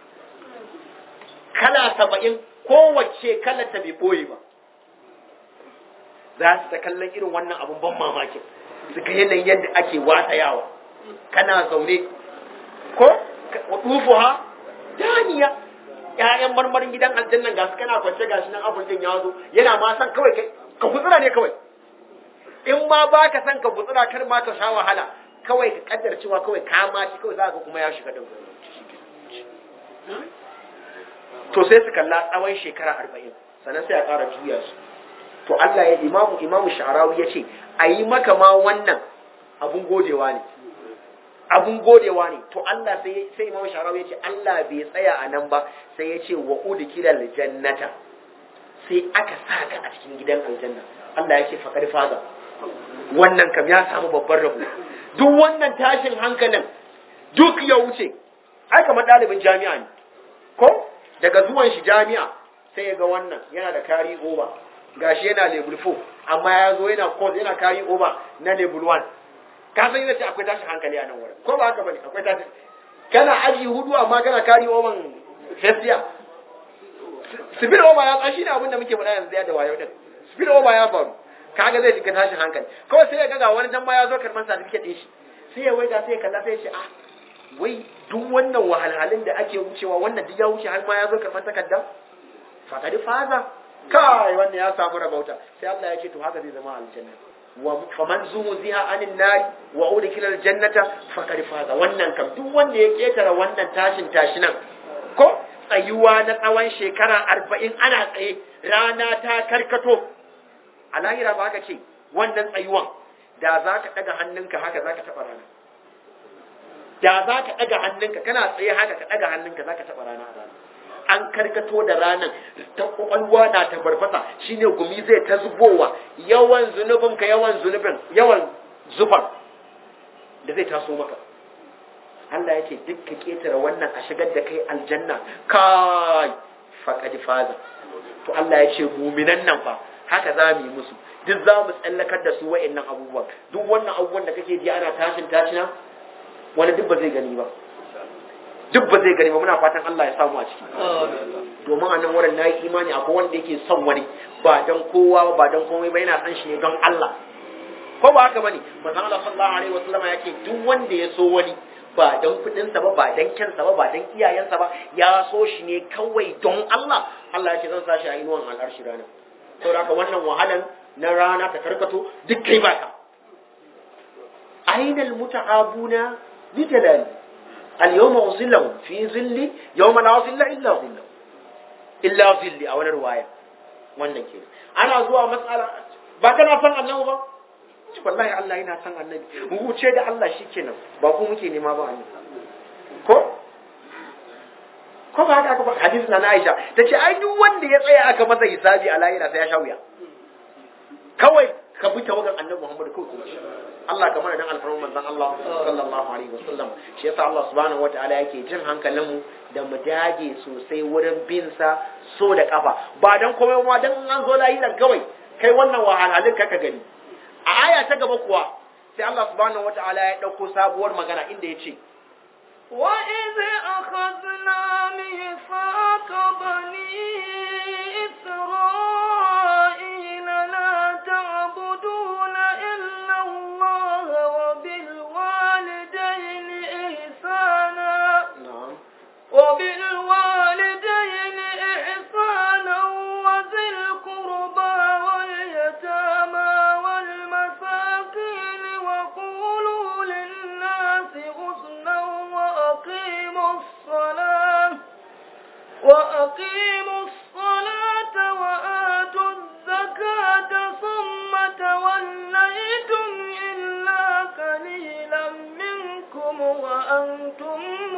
kala saba'in kowace kala ta bai ɓoye ba za su ta kallon irin wannan abin ban mamaki su ga yanayin yadda ake watayawa kana zaune ko ɗufu ha daniya ƴaƴan marmarin gidan aljannan ga su kana kwance gashi nan abin din ya zo yana ma san kawai kai ka gutsura ne kawai in ma ba ka san ka gutsura kar ma ka sha wahala kawai ka kaddar cewa kawai ka ma ci kawai za ka kuma ya shiga din to sai su kalla tsawon shekara arba'in sannan sai a ƙara juya su to Allah ya imamu imamu sha'arawi ya ce a yi maka ma wannan abun godewa ne abun godewa ne to Allah sai sai imamu sha'arawi ya ce Allah bai tsaya a nan ba sai ya ce wa udkilal jannata sai aka sa ka a cikin gidan aljanna Allah ya ce faqad faza wannan kam ya samu babban rabo duk wannan tashin hankalin duk ya wuce ai kamar ɗalibin jami'a ne ko daga zuwan shi jami'a sai ya ga wannan yana da kari over gashi yana level 4 amma ya zo yana course yana kari over na level 1 ka san yana ce akwai tashin hankali a nan wurin ko ba haka bane akwai tashin kana aji hudu amma kana kari over first year speed over ya tsashi ne abin da muke faɗa yanzu ya da wayo din speed over ya faru kaga zai shiga tashin hankali kawai sai ya ga wani dan ma ya zo karban certificate din shi sai ya waiga sai ya kalla sai ya ce ah wai duk wannan wahalhalun da ake wucewa wannan duk ya wuce har ma ya zo karban takarda fakadi faza kai wannan ya samu rabauta sai Allah ya ce to haka zai zama aljanna wa faman zuziha anin nari wa udkhila aljannata faqad faza wannan kam duk wanda ya ketara wannan tashin tashinan ko tsayuwa na tsawon shekara arba'in ana tsaye rana ta karkato a lahira ba ka ce wannan tsayuwan da za ka ɗaga hannunka haka za ka taɓa rana da za ka ɗaga hannunka kana tsaye haka ka ɗaga hannunka za ka taɓa rana a rana an karkato da ranar ta kwakwalwa na ta barfasa shine gumi zai ta zubowa yawan zunubin ka yawan zunubin yawan zuban da zai taso maka Allah ya ce duk ka ketare wannan a shigar da kai aljanna kai faqad faza to Allah ya ce muminan nan fa haka za mu yi musu duk za mu tsallakar da su wa'annan abubuwan duk wannan abubuwan da kake ji ana tashin tashina wani duk ba zai gani ba duk ba zai gani ba muna fatan Allah ya samu a ciki domin a nan wurin na yi imani akwai wanda yake son wani ba dan kowa ba ba dan komai ba yana san shi ne don Allah ko ba haka bane manzon Allah sallallahu alaihi wasallam yake duk wanda ya so wani ba dan kudin sa ba ba dan kyansa ba ba dan iyayensa ba ya so shi ne kawai don Allah Allah ya ce zan sa shi a inuwan al'arshi rana saboda haka wannan wahalan na rana ta karkato duk kai baka ainal muta'abuna bi jalali al-yawma uzillahu fi zilli yawma la zilla illa zillahu illa zilli a wani ruwaya wannan ke ana zuwa matsala ba kana san annabi ba ci wallahi Allah yana san annabi mu wuce da Allah shikenan ba ku muke nema ba annabi ko ko ba haka ba hadisi na Aisha tace ai duk wanda ya tsaya aka masa hisabi a lahira sai ya sha wuya kawai ka bi tawagan annabi Muhammad kawai Allah ka mana dan alfarman manzon Allah sallallahu alaihi wasallam shi yasa Allah subhanahu wataala yake jin hankalin mu da mu dage sosai wurin bin sa so da kafa ba dan komai ma dan an zo lahiran kawai kai wannan wahalhalin ka gani a aya ta gaba kuwa sai Allah subhanahu wataala ya dauko sabuwar magana inda ya ce وإذ أخذنا ميثاق بني إسرائيل لا تعبدون إلا الله وبالوالدين إحسانا na'am وبالوالدين إحسانا وذي القربى واليتامى والمساكين وقولوا للناس حسنا وأقيموا الصلاة وأقيموا الصلاة وآتوا الزكاة ثم توليتم إلا قليلا منكم وأنتم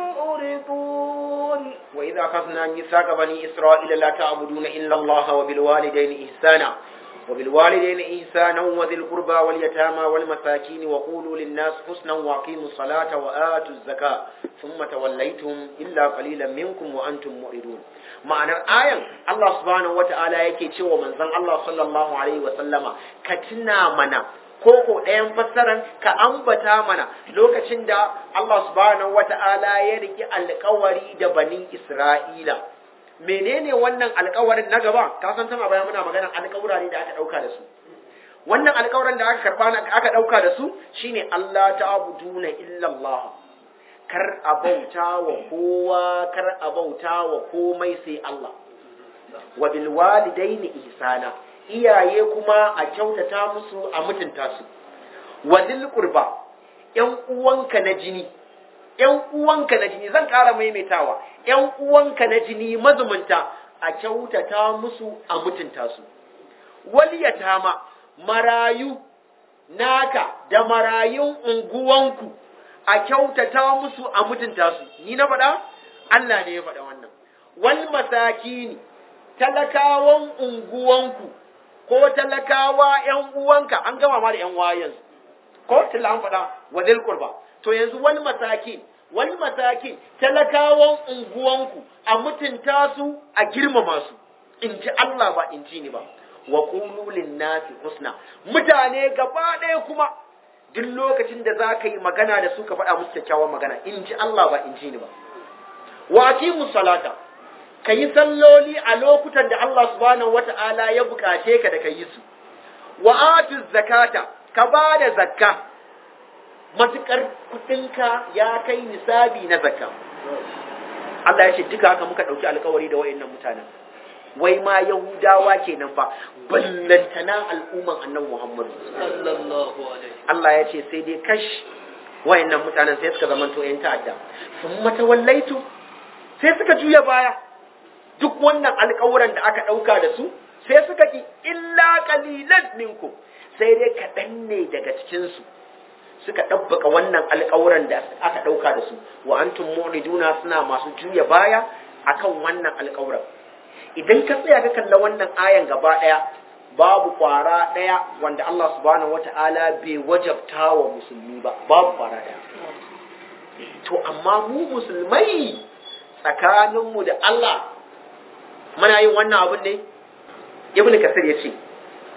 مؤرضون وإذا أخذنا ميثاق بني إسرائيل لا تعبدون إلا الله وبالوالدين إحسانا وبالوالدين إحسانا وذي القربى واليتامى والمساكين وقولوا للناس حسنا وأقيموا الصلاة وآتوا الزكاة ثم توليتم إلا قليلا منكم وأنتم معرضون ma'anar ayan Allah subhanahu wata'ala yake cewa manzon Allah sallallahu alaihi wa sallama ka tuna mana ko ko ɗayan fassaran ka ambata mana lokacin da Allah subhanahu wata'ala ya riki alƙawari da bani Isra'ila menene wannan alƙawarin na gaba ka san tana baya muna magana alƙawura ne da aka ɗauka da su wannan alƙawarin da aka karba aka ɗauka da su shine Allah ta'buduna illa Allah kar a bauta wa kowa kar a bauta wa komai sai Allah wa bil walidaini ihsana iyaye kuma a kyautata musu a mutunta su wa dil qurba yan uwanka na jini yan uwanka na jini zan ƙara maimaitawa yan uwanka na jini mazumunta a kyautata musu a mutunta su wal yatama marayu naka da marayun unguwanku a kyautata musu a mutunta su ni na faɗa Allah ne ya faɗa wannan wal masakini talakawan unguwanku ko talakawa ƴan uwanka an gama ma da ƴan wayan ko tilla an faɗa wa dil qurba to yanzu wal masakin wal masakin talakawan unguwanku a mutunta su a girmama su in ji Allah ba in ji ni ba wa qulu lin nasi husna mutane gaba ɗaya kuma duk lokacin da za ka yi magana da su ka faɗa musu kyakkyawan magana in ji Allah ba in ji ni ba wa aqimu salata ka yi salloli a lokutan da Allah subhanahu wata'ala ya bukace ka da ka yi su wa atu zakata ka ba da zakka matukar kudinka ya kai nisabi na zakka Allah ya ce duka haka muka ɗauki alkawari da wayannan mutanen wai ma Yahudawa kenan fa ballantana al'umman annabi Muhammad sallallahu alaihi Allah ya ce sai dai kash wayannan mutanen sai suka zamanto yan ta'adda sun matawallaitu sai suka juya baya duk wannan alƙawuran da aka ɗauka da su sai suka ki illa qalilan minkum sai dai kaɗan ne daga cikin su suka ɗabbaka wannan alƙawuran da aka ɗauka da su wa antum mu'riduna suna masu juya baya akan wannan alƙawuran idan ka tsaya ka kalla wannan ayan gaba ɗaya babu kwara ɗaya wanda Allah subhanahu wata'ala bai wajabta wa musulmi ba babu kwara ɗaya to amma mu musulmai tsakaninmu da Allah muna yin wannan abin ne ibnu kasir ya ce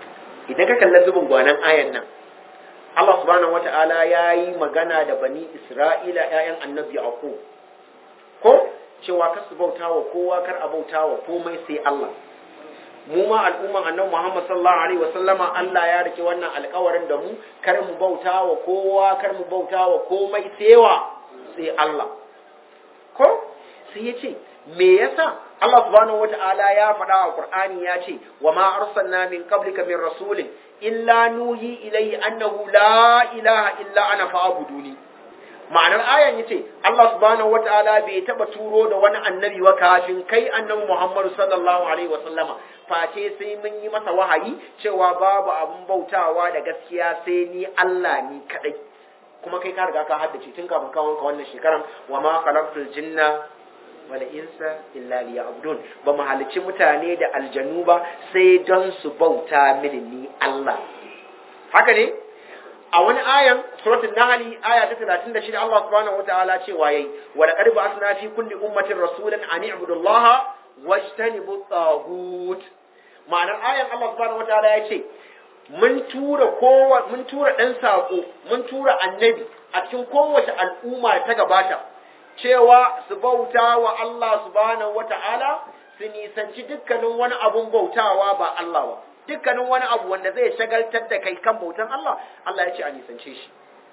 idan ka kalla zubin gwanan ayan nan Allah subhanahu wata'ala ya yi magana da bani Isra'ila ‘ya'yan annabi Yaqub ko cewa kar su bauta wa kowa kar a bauta wa komai sai Allah mu ma al'umman annabi Muhammad sallallahu alaihi wasallama Allah ya rike wannan alƙawarin da mu kar mu bauta wa kowa kar mu bauta wa komai sai wa sai Allah ko sai ya ce me yasa Allah subhanahu wata'ala ya faɗa a Qur'ani ya ce wa ma arsalna min qablika min rasulin illa nuhi ilayhi annahu la ilaha illa ana fa'buduni ma'anar ayan yace Allah subhanahu wata'ala bai taba turo da wani annabi wa kafin kai annabi Muhammad sallallahu alaihi wa sallama face sai mun yi masa wahayi cewa babu abun bautawa da gaskiya sai ni Allah ni kadai kuma kai ka riga ka haddace tun kafin ka wanka wannan shekaran wa ma khalaqtul jinna wal insa illa liya'budun ba mu halicci mutane da aljanu ba sai don su bauta mini ni Allah haka ne a wani ayan suratul nahl aya ta 36 Allah subhanahu wataala cewa yayi wa laqad ba'athna fi kulli ummatin rasulan an i'budu Allah wajtanibu taghut ma'anar ayan Allah subhanahu wataala ya ce mun tura kowa mun tura dan sako mun tura annabi a cikin kowace al'umma ta gabata cewa su bauta wa Allah subhanahu wata'ala su nisanci dukkanin wani abun bautawa ba Allah ba dukkanin wani abu wanda zai shagaltar da kai kan bautan Allah Allah ya ce a nisance shi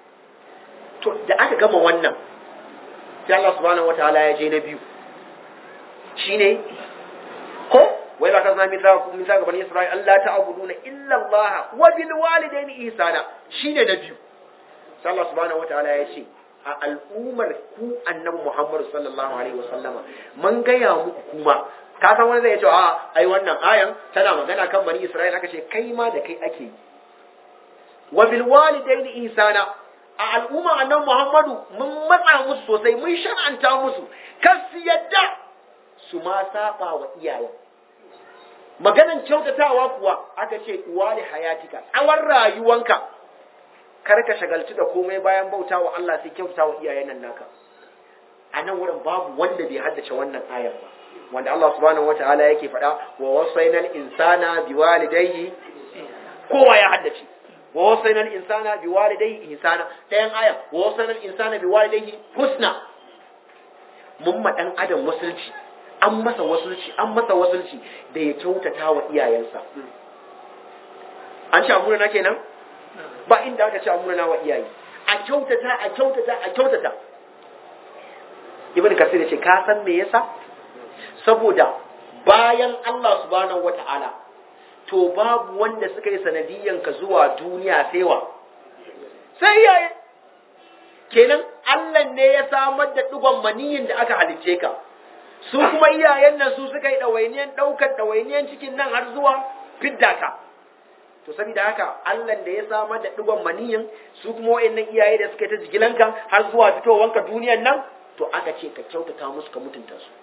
to da aka gama wannan sai Allah subhanahu wata'ala ya je na biyu shine ko wai la kazna mithaqa mithaqa bani isra'il Allah ta'buduna illa Allah wa bil walidayni ihsana shine na biyu sai Allah subhanahu wata'ala ya ce a al'ummar ku annabi Muhammad sallallahu alaihi wasallama mun gaya muku kuma ka san wani zai ce a ai wannan ayan tana magana kan bani Isra'ila aka ce kai ma da kai ake yi wa bil walidaini ihsana a al'umma annabi Muhammadu mun matsa musu sosai mun shar'anta musu kar su yadda su ma saba wa iyaye maganan kyautatawa kuwa aka ce uwa da hayatika tsawon rayuwanka kar ka shagalci da komai bayan bauta wa Allah sai kyauta wa iyayen nan naka a nan wurin babu wanda bai haddace wannan ayar ba wanda Allah subhanahu wataala yake faɗa wa wasainal insana biwalidayhi kowa ya haddace wa wasainal insana biwalidayhi ihsana ɗayan aya wa wasainal insana biwalidayhi husna mun ma dan adam wasulci an masa wasulci an masa wasulci da ya kyautata wa iyayensa an ci amuna na kenan ba inda aka ce amurna wa iyaye a kyautata a kyautata a kyautata ibn kasir ya ce ka san me yasa saboda bayan Allah subhanahu wata'ala to babu wanda suka yi sanadiyan ka zuwa duniya sai wa sai iyaye kenan Allah ne ya samar da digon maniyin da aka halicce ka su kuma iyayen nan su suka yi ɗawainiyan ɗaukar ɗawainiyan cikin nan har zuwa fidda ka to saboda haka Allah da ya samar da digon maniyin su kuma wayannan iyaye da suka ta jigilanka har zuwa fitowanka duniyan nan to aka ce ka kyautata musu ka mutunta su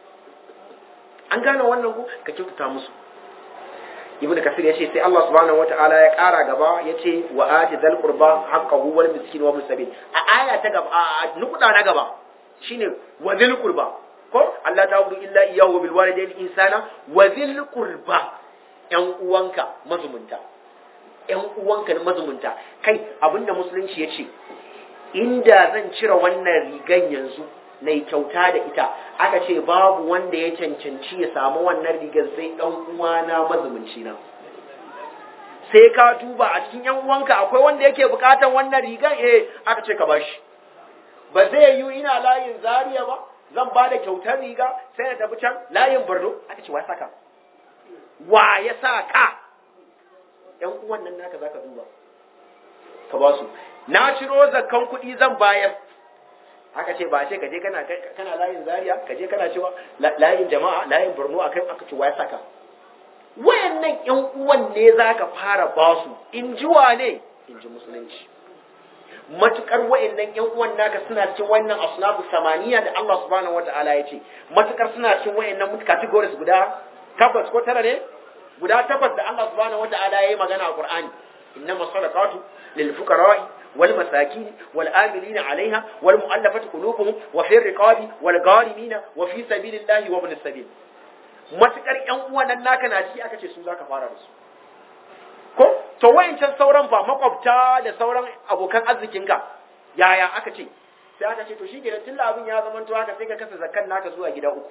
an gane wannan ku ka kyautata musu ibnu kasir ya ce sai Allah subhanahu wataala ya kara gaba ya ce wa ati dal qurba haqqahu wal miskin wa sabil a aya ta gaba a nukuda na gaba shine wa dil qurba ko Allah ta'budu illa iyyahu bil walidayni ihsana wa dil qurba yan uwanka mazumunta ‘yan uwanka na mazumunta kai abinda musulunci ya ce inda zan cire wannan rigan yanzu na kyauta da ita aka ce babu wanda ya cancanci ya samu wannan rigar sai ɗan uwana mazumunci na sai ka duba a cikin ‘yan uwanka akwai wanda yake bukatar wannan rigan eh aka ce ka bashi ba zai yi ina layin zariya ba zan ba da kyautar riga sai na tafi can layin borno aka ce wa ya saka wa ya sa ka ‘yan uwan nan naka za ka duba, ka ba su. Na ciro zakkan kuɗi zan bayar, aka ce ba ce ka je kana layin zariya, ka je kana cewa layin jama'a, layin Borno a kai aka ce wa ya saka. Wayannan ‘yan uwan ne za ka fara ba su, in ji wa ne, in ji musulunci. Matukar wayannan ‘yan uwan naka suna cikin wannan asnafu samaniya da Allah subhanahu wata'ala ya ce, matukar suna cikin wayannan categories guda tabbas ko tara ne? guda takwas da Allah subhanahu wata'ala yayi magana a Qur'ani innama sadaqatu lil fuqara'i wal masakin wal amilina 'alayha wal mu'allafati qulubuhum wa fi riqabi wal gharimina wa fi sabilillahi wa ibn sabil matukar yan uwan nan naka na ci aka ce su zaka fara da su ko to wayancan sauran fa makwabta da sauran abokan arzikinka yaya aka ce sai aka ce to shi kenan tun abin ya zama to haka sai ka kasa zakkan naka zuwa gida uku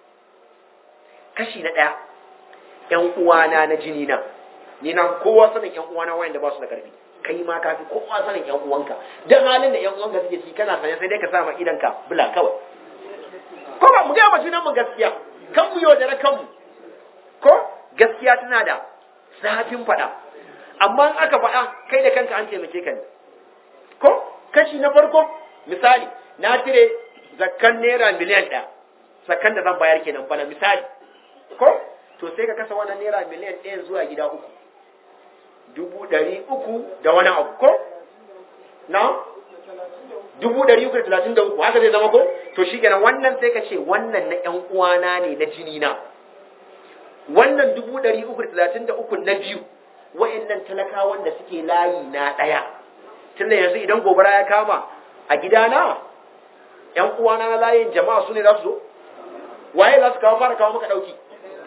kashi na ɗaya ƴan uwana na jini na ni na kowa sanin ƴan uwana wayanda ba su da karfi kai ma ka fi kowa sanin ƴan uwanka dan halin da ƴan uwanka suke ci kana sanya sai dai ka sa ma idan ka bula kawai ko ba mu ga junan mu gaskiya kan mu yaudara kanmu ko gaskiya tana da zafin faɗa amma in aka faɗa kai da kanka an taimake ka ne ko kashi na farko misali na cire zakkan naira miliyan ɗaya zakkan da zan bayar kenan bana misali ko to sai ka kasa wannan naira miliyan ɗaya zuwa gida uku dubu ɗari uku da wani abu ko na dubu ɗari uku da talatin da uku haka zai zama ko to shi kenan wannan sai ka ce wannan na ƴan uwana ne na jini na wannan dubu ɗari uku da talatin da uku na biyu wa'annan talakawan da suke layi na ɗaya tunda yanzu idan gobara ya kama a gidana ƴan uwana na layin jama'a su ne za su zo waye za su kawo fara kawo maka ɗauki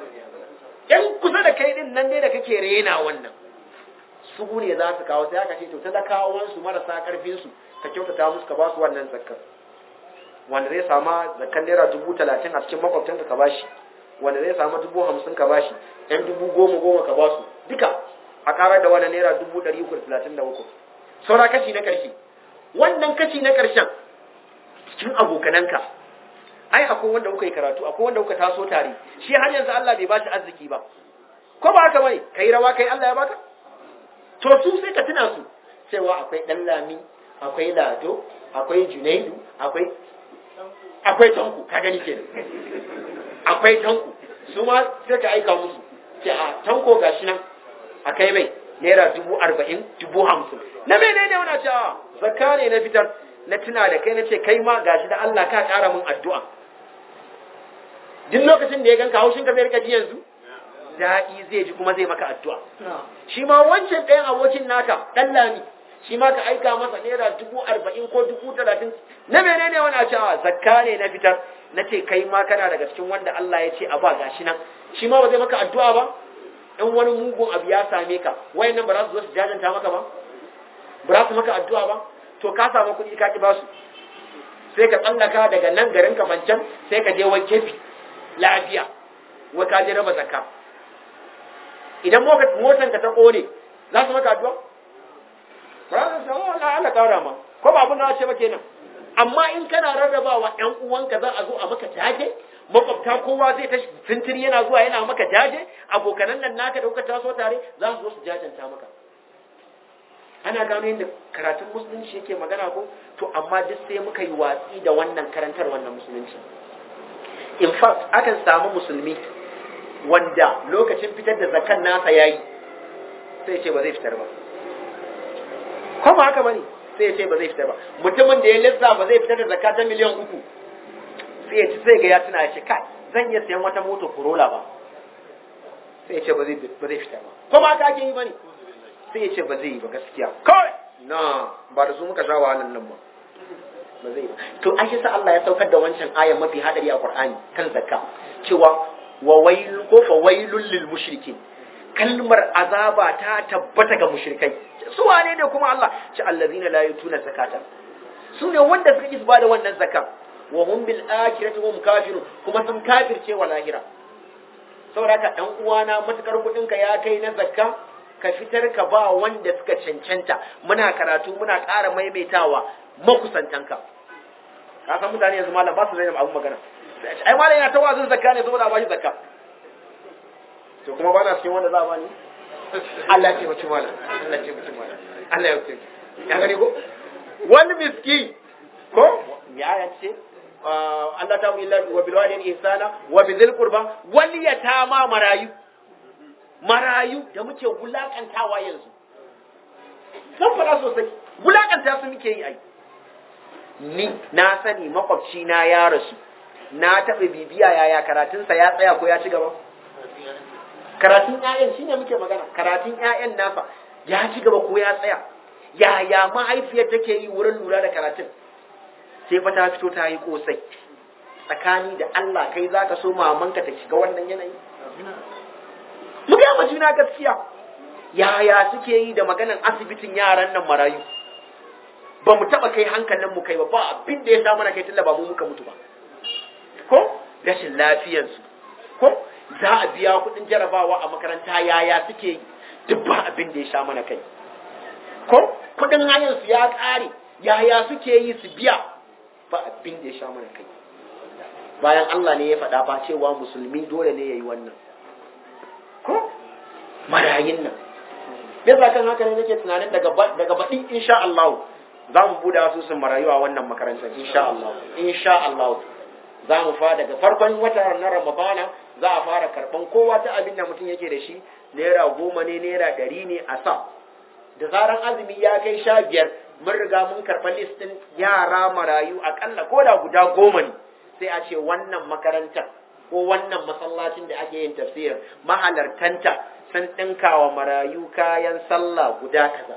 ƴan kusa da kai ɗin nan ne da kake rena wannan su ne za su kawo sai aka ce to talakawansu marasa ƙarfinsu ka kyautata musu ka ba su wannan zakkar wanda zai sama zakkan naira dubu talatin a cikin makwabtanka ka bashi wanda zai samu dubu hamsin ka bashi yan dubu goma goma ka basu duka a karar da wani naira dubu ɗari uku da talatin da uku saura kashi na ƙarshe wannan kashi na ƙarshen cikin abokananka ai akwai wanda kuka yi karatu akwai wanda kuka taso tare shi har yanzu Allah bai bashi arziki ba ko ba haka bane kai rawa kai Allah ya baka to su sai ka tuna su cewa akwai dan lami akwai lado akwai junaidu akwai akwai tanku ka gani kenan akwai tanku su ma sai ka aika musu ce a tanko gashi nan a kai mai naira dubu arba'in dubu hamsin na mene ne wani cewa zakka ne na fitar na tuna da kai na ce kai ma gashi da Allah ka ƙara min addu'a duk lokacin da ya ganka haushin ka zai rika ji yanzu daɗi zai ji kuma zai maka addu'a shi ma wancan ɗayan abokin naka ɗan lami shi ma ka aika masa naira dubu arba'in ko dubu talatin na menene wani a cewa zakka ne na fitar na ce kai ma kana daga cikin wanda Allah ya ce a ba gashi nan shi ma ba zai maka addu'a ba in wani mugun abu ya same ka wayan nan ba za su zo su jajanta maka ba ba za su maka addu'a ba to ka samu kuɗi ka ki ba su sai ka tsallaka daga nan garin ka mancan sai ka je wai kefi lafiya wai ka je raba zakka idan motan ka ta kone za su maka addu'a ba za su samu Allah Allah kara ma ko ba abin da ce ba kenan amma in kana rarrabawa ƴan uwanka za a zo a maka jaje makwabta kowa zai ta fintiri yana zuwa yana maka jaje abokanan nan naka da kuka taso tare za su zo su jajanta maka ana gano yadda karatun musulunci yake magana ko to amma duk sai muka yi watsi da wannan karantar wannan musulunci in fact akan samu musulmi wanda lokacin fitar da zakan nasa yayi sai ce ba zai fitar ba ko ba haka bane sai ya ce ba zai fitar ba mutumin da ya lissa ba zai fitar da zakka ta miliyan uku sai ya ci sai ga ya tuna ya ce kai zan iya sayan wata moto Corolla ba sai ya ce ba zai ba zai fitar ba ko ba haka ake yi bane sai ya ce ba zai yi ba gaskiya kawai na ba da su muka sha wahalan nan ba ba zai ba to an sa Allah ya saukar da wancan ayan mafi hadari a Qur'ani kan zakka cewa wa wailul ko fa wailul lil mushrikin kalmar azaba ta tabbata ga mushrikai su wane ne kuma Allah ci allazina la yutuna zakata su ne wanda suka isba da wannan zakka wa hum bil akhirati hum kafirun kuma sun kafirce wa lahira saboda haka dan uwana matukar kudin ka ya kai na zakka ka fitar ka ba wanda suka cancanta muna karatu muna ƙara maimaitawa makusantanka ka san mutane yanzu malam ba su zai abun magana ai malam yana ta wazin zakka ne saboda ba shi zakka to kuma ba na cikin wanda za a bani Allah ce mutum malam Allah ce mutum malam Allah ya ce ya gani ko wani miski ko ya ya ce Allah ta illa wa bil walidayni ihsana wa bi dhil qurba wal yatama marayu marayu da muke wulakantawa yanzu san fara sosai wulakanta su muke yi ai ni na sani makwabci na ya rasu na taɓa bibiya yaya karatunsa ya tsaya ko ya ci gaba karatun ƴaƴan shine muke magana karatun ƴaƴan nasa ya ci gaba ko ya tsaya yaya mahaifiyar take yi wurin lura da karatun sai fa ta fito ta yi kosai tsakani da Allah kai za ka so mamanka ta shiga wannan yanayi mu ga ma juna gaskiya yaya suke yi da maganan asibitin yaran nan marayu ba mu taɓa kai hankalin mu kai ba ba abin da ya sa mana kai tunda ba mu muka mutu ba ko rashin lafiyarsu ko za a biya kuɗin jarabawa a makaranta yaya suke yi duk ba abin da ya sha mana kai ko kuɗin hayansu ya ƙare yaya suke yi su biya ba abin da ya sha mana kai bayan Allah ne ya faɗa ba cewa musulmi dole ne ya yi wannan ko marayin nan bisa kan haka ne nake tunanin daga daga baɗi insha Allah za mu buɗe asusun marayu a wannan makarantar insha Allah insha Allah za mu fa daga farkon wata na Ramadana za a fara karɓan kowa ta abin da mutum yake da shi naira goma ne naira ɗari ne a sa da zaran azumi ya kai sha biyar mun riga mun karɓa listin yara marayu aƙalla ko da guda goma ne sai a ce wannan makarantar ko wannan masallacin da ake yin tafsirin mahalartanta sun ɗinka wa marayu kayan sallah guda kaza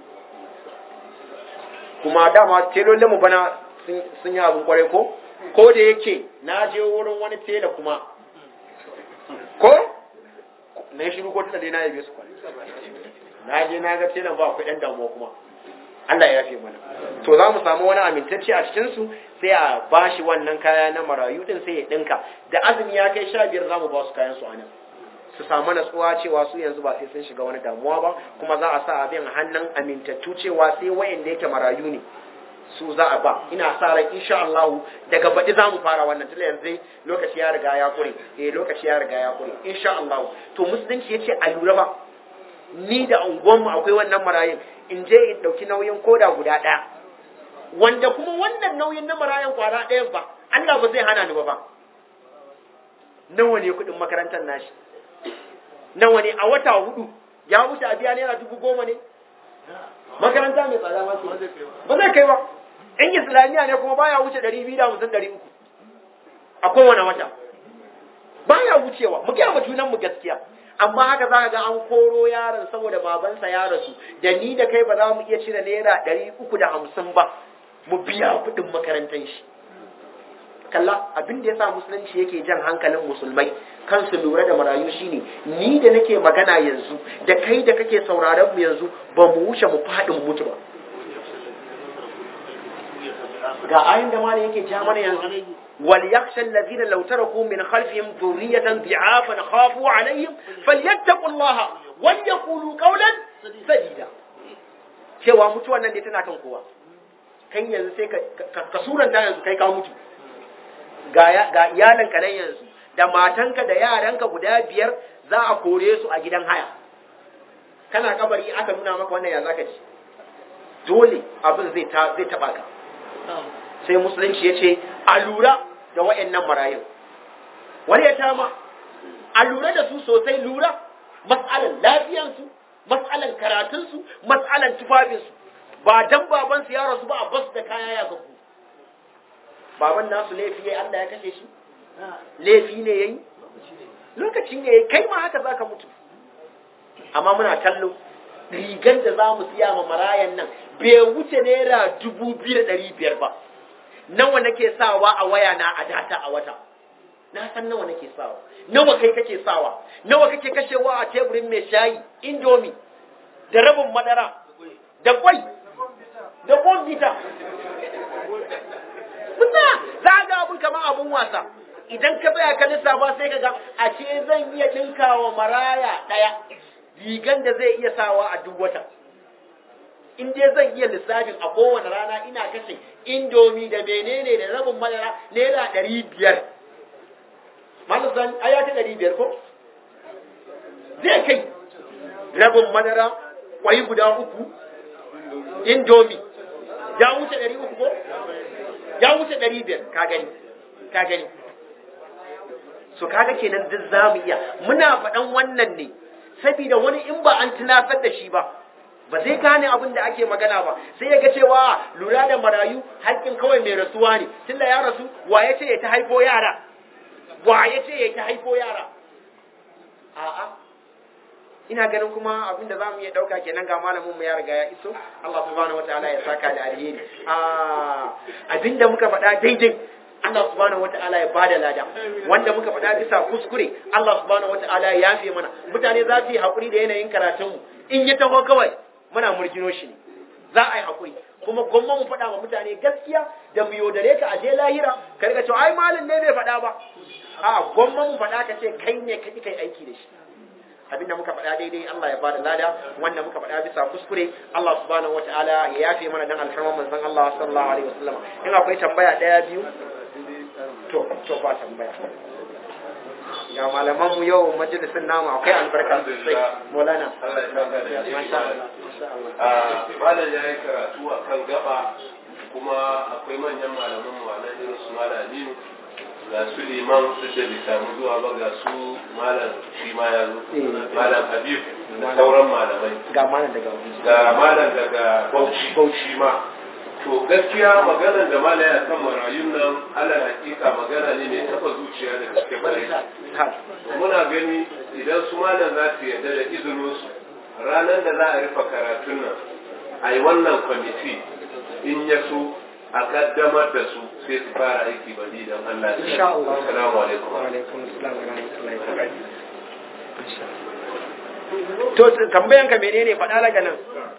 kuma dama telolin mu bana sun yi abin kwarai ko ko da yake na je wurin wani tela kuma ko na shiru ko tunda dai na yabe su kwarai na je na ga telan ba akwai ɗan damuwa kuma Allah ya yafe mana to za mu samu wani amintacce a cikin su sai a bashi wannan kaya na marayu din sai ya dinka da azumi ya kai sha biyar za mu ba su kayan su anan su samu natsuwa cewa su yanzu ba sai sun shiga wani damuwa ba kuma za a sa abin hannun amintattu cewa sai wayanda yake marayu ne su za a ba ina sa ran insha Allah daga baɗi za mu fara wannan tunda yanzu lokaci ya riga ya kure eh lokaci ya riga ya kure insha Allah to musulunci yace a lura ba ni da unguwanmu akwai wannan marayun in je in ɗauki nauyin koda guda ɗaya wanda kuma wannan nauyin na marayun kwara ɗayan ba Allah ba zai hana ni ba ba nawa ne kuɗin makarantar nashi nawa ne a wata hudu ya wuce a biya naira dubu goma ne makaranta mai tsada ma ba zai kai ba in islamiyya ne kuma baya wuce ɗari biyu da hamsin ɗari uku a kowane wata baya wucewa mu gaya ma junan mu gaskiya amma haka za ka ga an koro yaron saboda babansa ya rasu da ni da kai ba za mu iya cire naira ɗari uku da hamsin ba mu biya kuɗin makarantar shi kalla abin da ya sa musulunci yake jan hankalin musulmai kansu lura da marayu shine ni da nake magana yanzu da kai da kake sauraron mu yanzu ba mu wuce mu faɗin mutu ba ga ayin da malam yake ja mana yanzu وليخشى الذين لو تركوا من خلفهم ذرية ضعافا خافوا عليهم فليتقوا الله وليقولوا قولا سديدا cewa mutuwan nan dai tana kan kowa kan yanzu sai ka suranta yanzu kai ka mutu ga iyalanka nan yanzu da matanka da yaranka guda biyar za a kore su a gidan haya kana kabari aka nuna maka wannan ya zaka ci dole abin zai zai taba ka sai musulunci ya ce a lura da wa'annan marayun wani ya tama a lura da su sosai lura matsalan lafiyansu matsalan karatunsu matsalan tufafinsu ba dan babansu ya rasu ba a basu da kaya ya gabu baban nasu laifi yayi Allah ya kashe shi laifi ne yayi lokaci ne yayi kai ma haka zaka mutu amma muna kallo rigan da za mu siya ma marayan nan bai wuce naira dubu biyu da ɗari biyar ba nawa nake sawa a waya na a data a wata na san nawa nake sawa nawa kai kake sawa nawa kake kashewa a teburin mai shayi indomi da rabin madara da kwai da bombita Musa za ga abun kamar abun wasa idan ka tsaya ka lissafa sai ka ga a ce zan iya ɗinkawa maraya ɗaya rigan da zai iya sawa a duk wata in dai zan iya lissafin a kowane rana ina kashe indomi da menene da rabin madara naira ɗari biyar malasan aya ta ɗari biyar ko zai kai rabin madara kwai guda uku indomi ya wuce ɗari uku ko ya wuce ɗari biyar ka gani ka gani so kaga kenan duk za mu iya muna faɗan wannan ne saboda wani in ba an tunasar da shi ba ba zai gane abin da ake magana ba sai ya ga cewa lura da marayu haƙƙin kawai mai rasuwa ne tunda ya rasu wa ya ce ya ta haifo yara wa ya ce ya ta haifo yara a'a ina ganin kuma abin da zamu iya dauka kenan ga malamin mu ya riga ya iso Allah subhanahu wataala ya saka da alheri a abin da muka faɗa daidai Allah subhanahu wataala ya bada lada wanda muka faɗa bisa kuskure Allah subhanahu wataala ya yafe mana mutane za su yi hakuri da yanayin karatun mu in ya taho kawai muna murgino shi ne za a yi hakuri kuma gwamma mu faɗa wa mutane gaskiya da mu yaudare ka a je lahira ka riga cewa ai malin ne bai faɗa ba a gwamma mu faɗa ka ce kai ne ka kai aiki da shi abinda muka faɗa daidai Allah ya bada lada wanda muka faɗa bisa kuskure Allah subhanahu wataala ya yafe mana dan alfarman manzon Allah sallallahu alaihi wasallam in akwai tambaya daya biyu to to ba tambaya ga malaman mu yau majalisin namu akwai albarka sosai Maulana masha Allah malam ya yi karatu a kan gaba kuma akwai manyan malaman mu a nan irin su malam Aminu ga su liman duk da bai samu zuwa ba ga su malam shi ma ya zo malam habib da sauran malamai ga malam daga ga malam daga bauchi bauchi ma to gaskiya maganar da malam ya kan marayun nan ala hakika magana ne mai taba zuciya da gaske bare muna gani idan su malam za su yarda da izinin su ranar da za a rufe karatun nan a yi wannan kwamiti in ya so a kaddamar da su sai su fara aiki bari don Allah ya Insha Allah. Assalamu alaikum. wa alaikum assalam wa rahmatullahi wa barakatuh to tambayan ka menene faɗa daga nan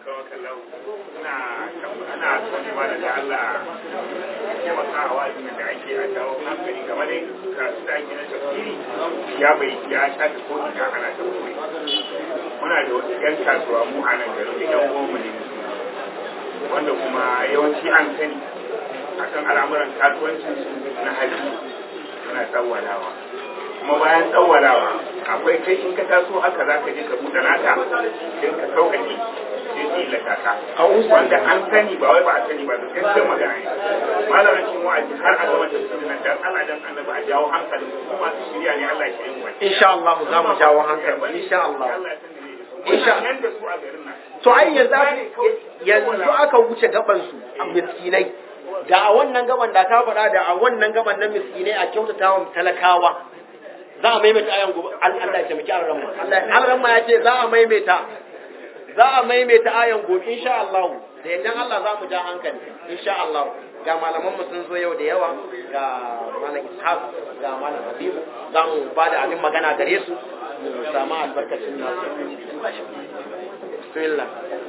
ana son ba da Allah taimaka a wa'azin da ake a jawo hankali game da kasu da ake na tafsiri ya bai ya shafi ko ina ana tafsiri muna da wasu yan kasuwa mu a nan garin da yan goma ne wanda kuma yawanci an sani akan al'amuran kasuwancin su na hali suna tsawwalawa kuma bayan tsawwalawa akwai kai in ka taso haka za ka je ka buɗe naka don ka sauƙaƙe sai su illata ka wanda an sani ba wai ba a sani ba da gaskiyar magana ne malam cikin wa'azi har a gama tafsirin nan dan Allah dan annabi a jawo hankalin kuma masu shirya ne Allah ya shirye mu insha Allah za mu jawo hankali insha Allah insha Allah da su a garin nan to ai yanzu aka- yanzu aka wuce gaban su a miskinai da a wannan gaban da ka faɗa da a wannan gaban na miskinai a kyautata wa talakawa za a maimaita ayan gobe Al- Allah ya taimaki alramma Allah alramma ya ce za a maimaita za a maimaita ayan gobe insha Allah da idan Allah za mu ja hankali insha Allah ga malaman mu sun zo yau da yawa ga malam Ishaq ga malam Habibu za mu ba da abin magana gare su mu samu albarkacin nasu bismillah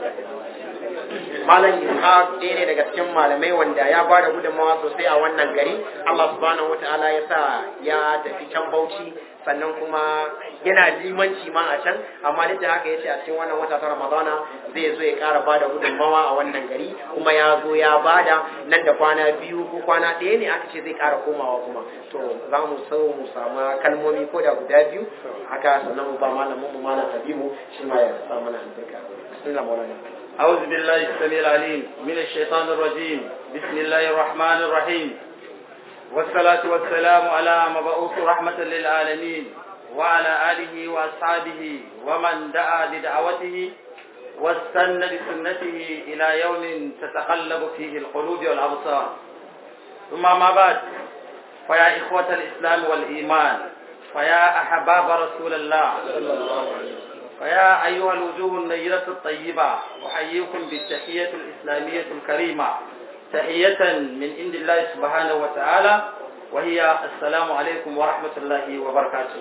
malam ishaq ɗaya ne daga cikin malamai wanda ya ba da gudunmawa sosai a wannan gari allah subhanahu wata'ala ya sa ya tafi can bauchi sannan kuma yana limanci ma a can amma duk da haka ya ce a cikin wannan wata ta ramadana zai zo ya ƙara ba da gudunmawa a wannan gari kuma ya zo ya ba da nan da kwana biyu ko kwana ɗaya ne aka ce zai ƙara komawa kuma to za mu so mu samu kalmomi ko da guda biyu haka sannan mu ba malamin mu malam habibu shi ma ya sa mana albarka bismillah maulana أعوذ بالله السميع العليم من الشيطان الرجيم بسم الله الرحمن الرحيم والصلاة والسلام على مبعوث رحمة للعالمين وعلى آله وأصحابه ومن دعا بدعوته واستنى بسنته إلى يوم تتقلب فيه القلوب والأبصار ثم ما بعد فيا إخوة الإسلام والإيمان فيا أحباب رسول الله فيا أيها الوجوه النيرة الطيبة أحييكم بالتحية الإسلامية الكريمة تحية من عند الله سبحانه وتعالى وهي السلام عليكم ورحمة الله وبركاته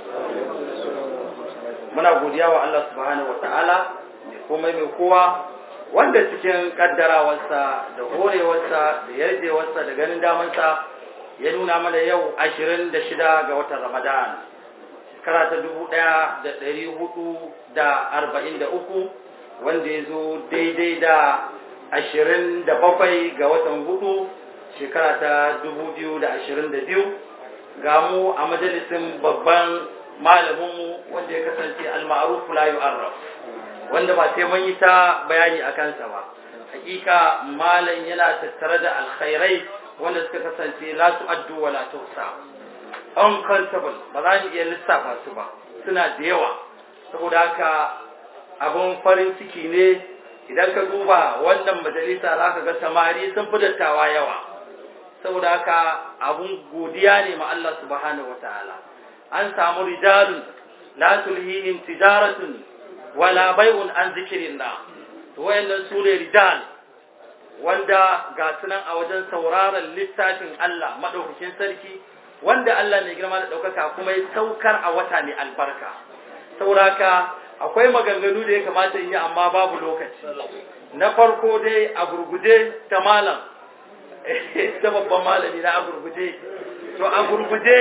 muna godiya wa Allah subhanahu wa ta'ala kuma mai kowa wanda cikin kaddarawarsa da horewarsa da yarjewarsa da ganin damansa ya nuna mana yau ashirin da shida ga watan Ramadan shekara ta dubu ɗaya da ɗari hudu da arba'in da uku wanda ya zo daidai da ashirin da bakwai ga watan hudu shekara ta dubu biyu da ashirin da biyu ga mu a majalisin babban malaminmu wanda ya kasance al-ma'ruf la yu'arraf wanda ba sai mun yi ta bayani a kansa ba hakika malam yana tattare da alkhairai wanda suka kasance la tu'addu wa la tuhsa uncountable ba za mu iya lissafa su ba suna da yawa saboda haka abun farin ciki ne idan ka duba wannan majalisa za ka ga samari sun fi dattawa yawa saboda haka abun godiya ne ma Allah subhanahu wataala an samu rijalun la tulhihim tijaratun wala bai'un an zikrillah to wayannan su ne rijal wanda ga sunan a wajen sauraron littafin Allah maɗaukakin sarki wanda Allah mai girma da ɗaukaka kuma ya saukar a wata mai albarka sauraka akwai maganganu da ya kamata yi amma babu lokaci na farko dai a gurguje ta malam ta babban malami na a gurguje to a gurguje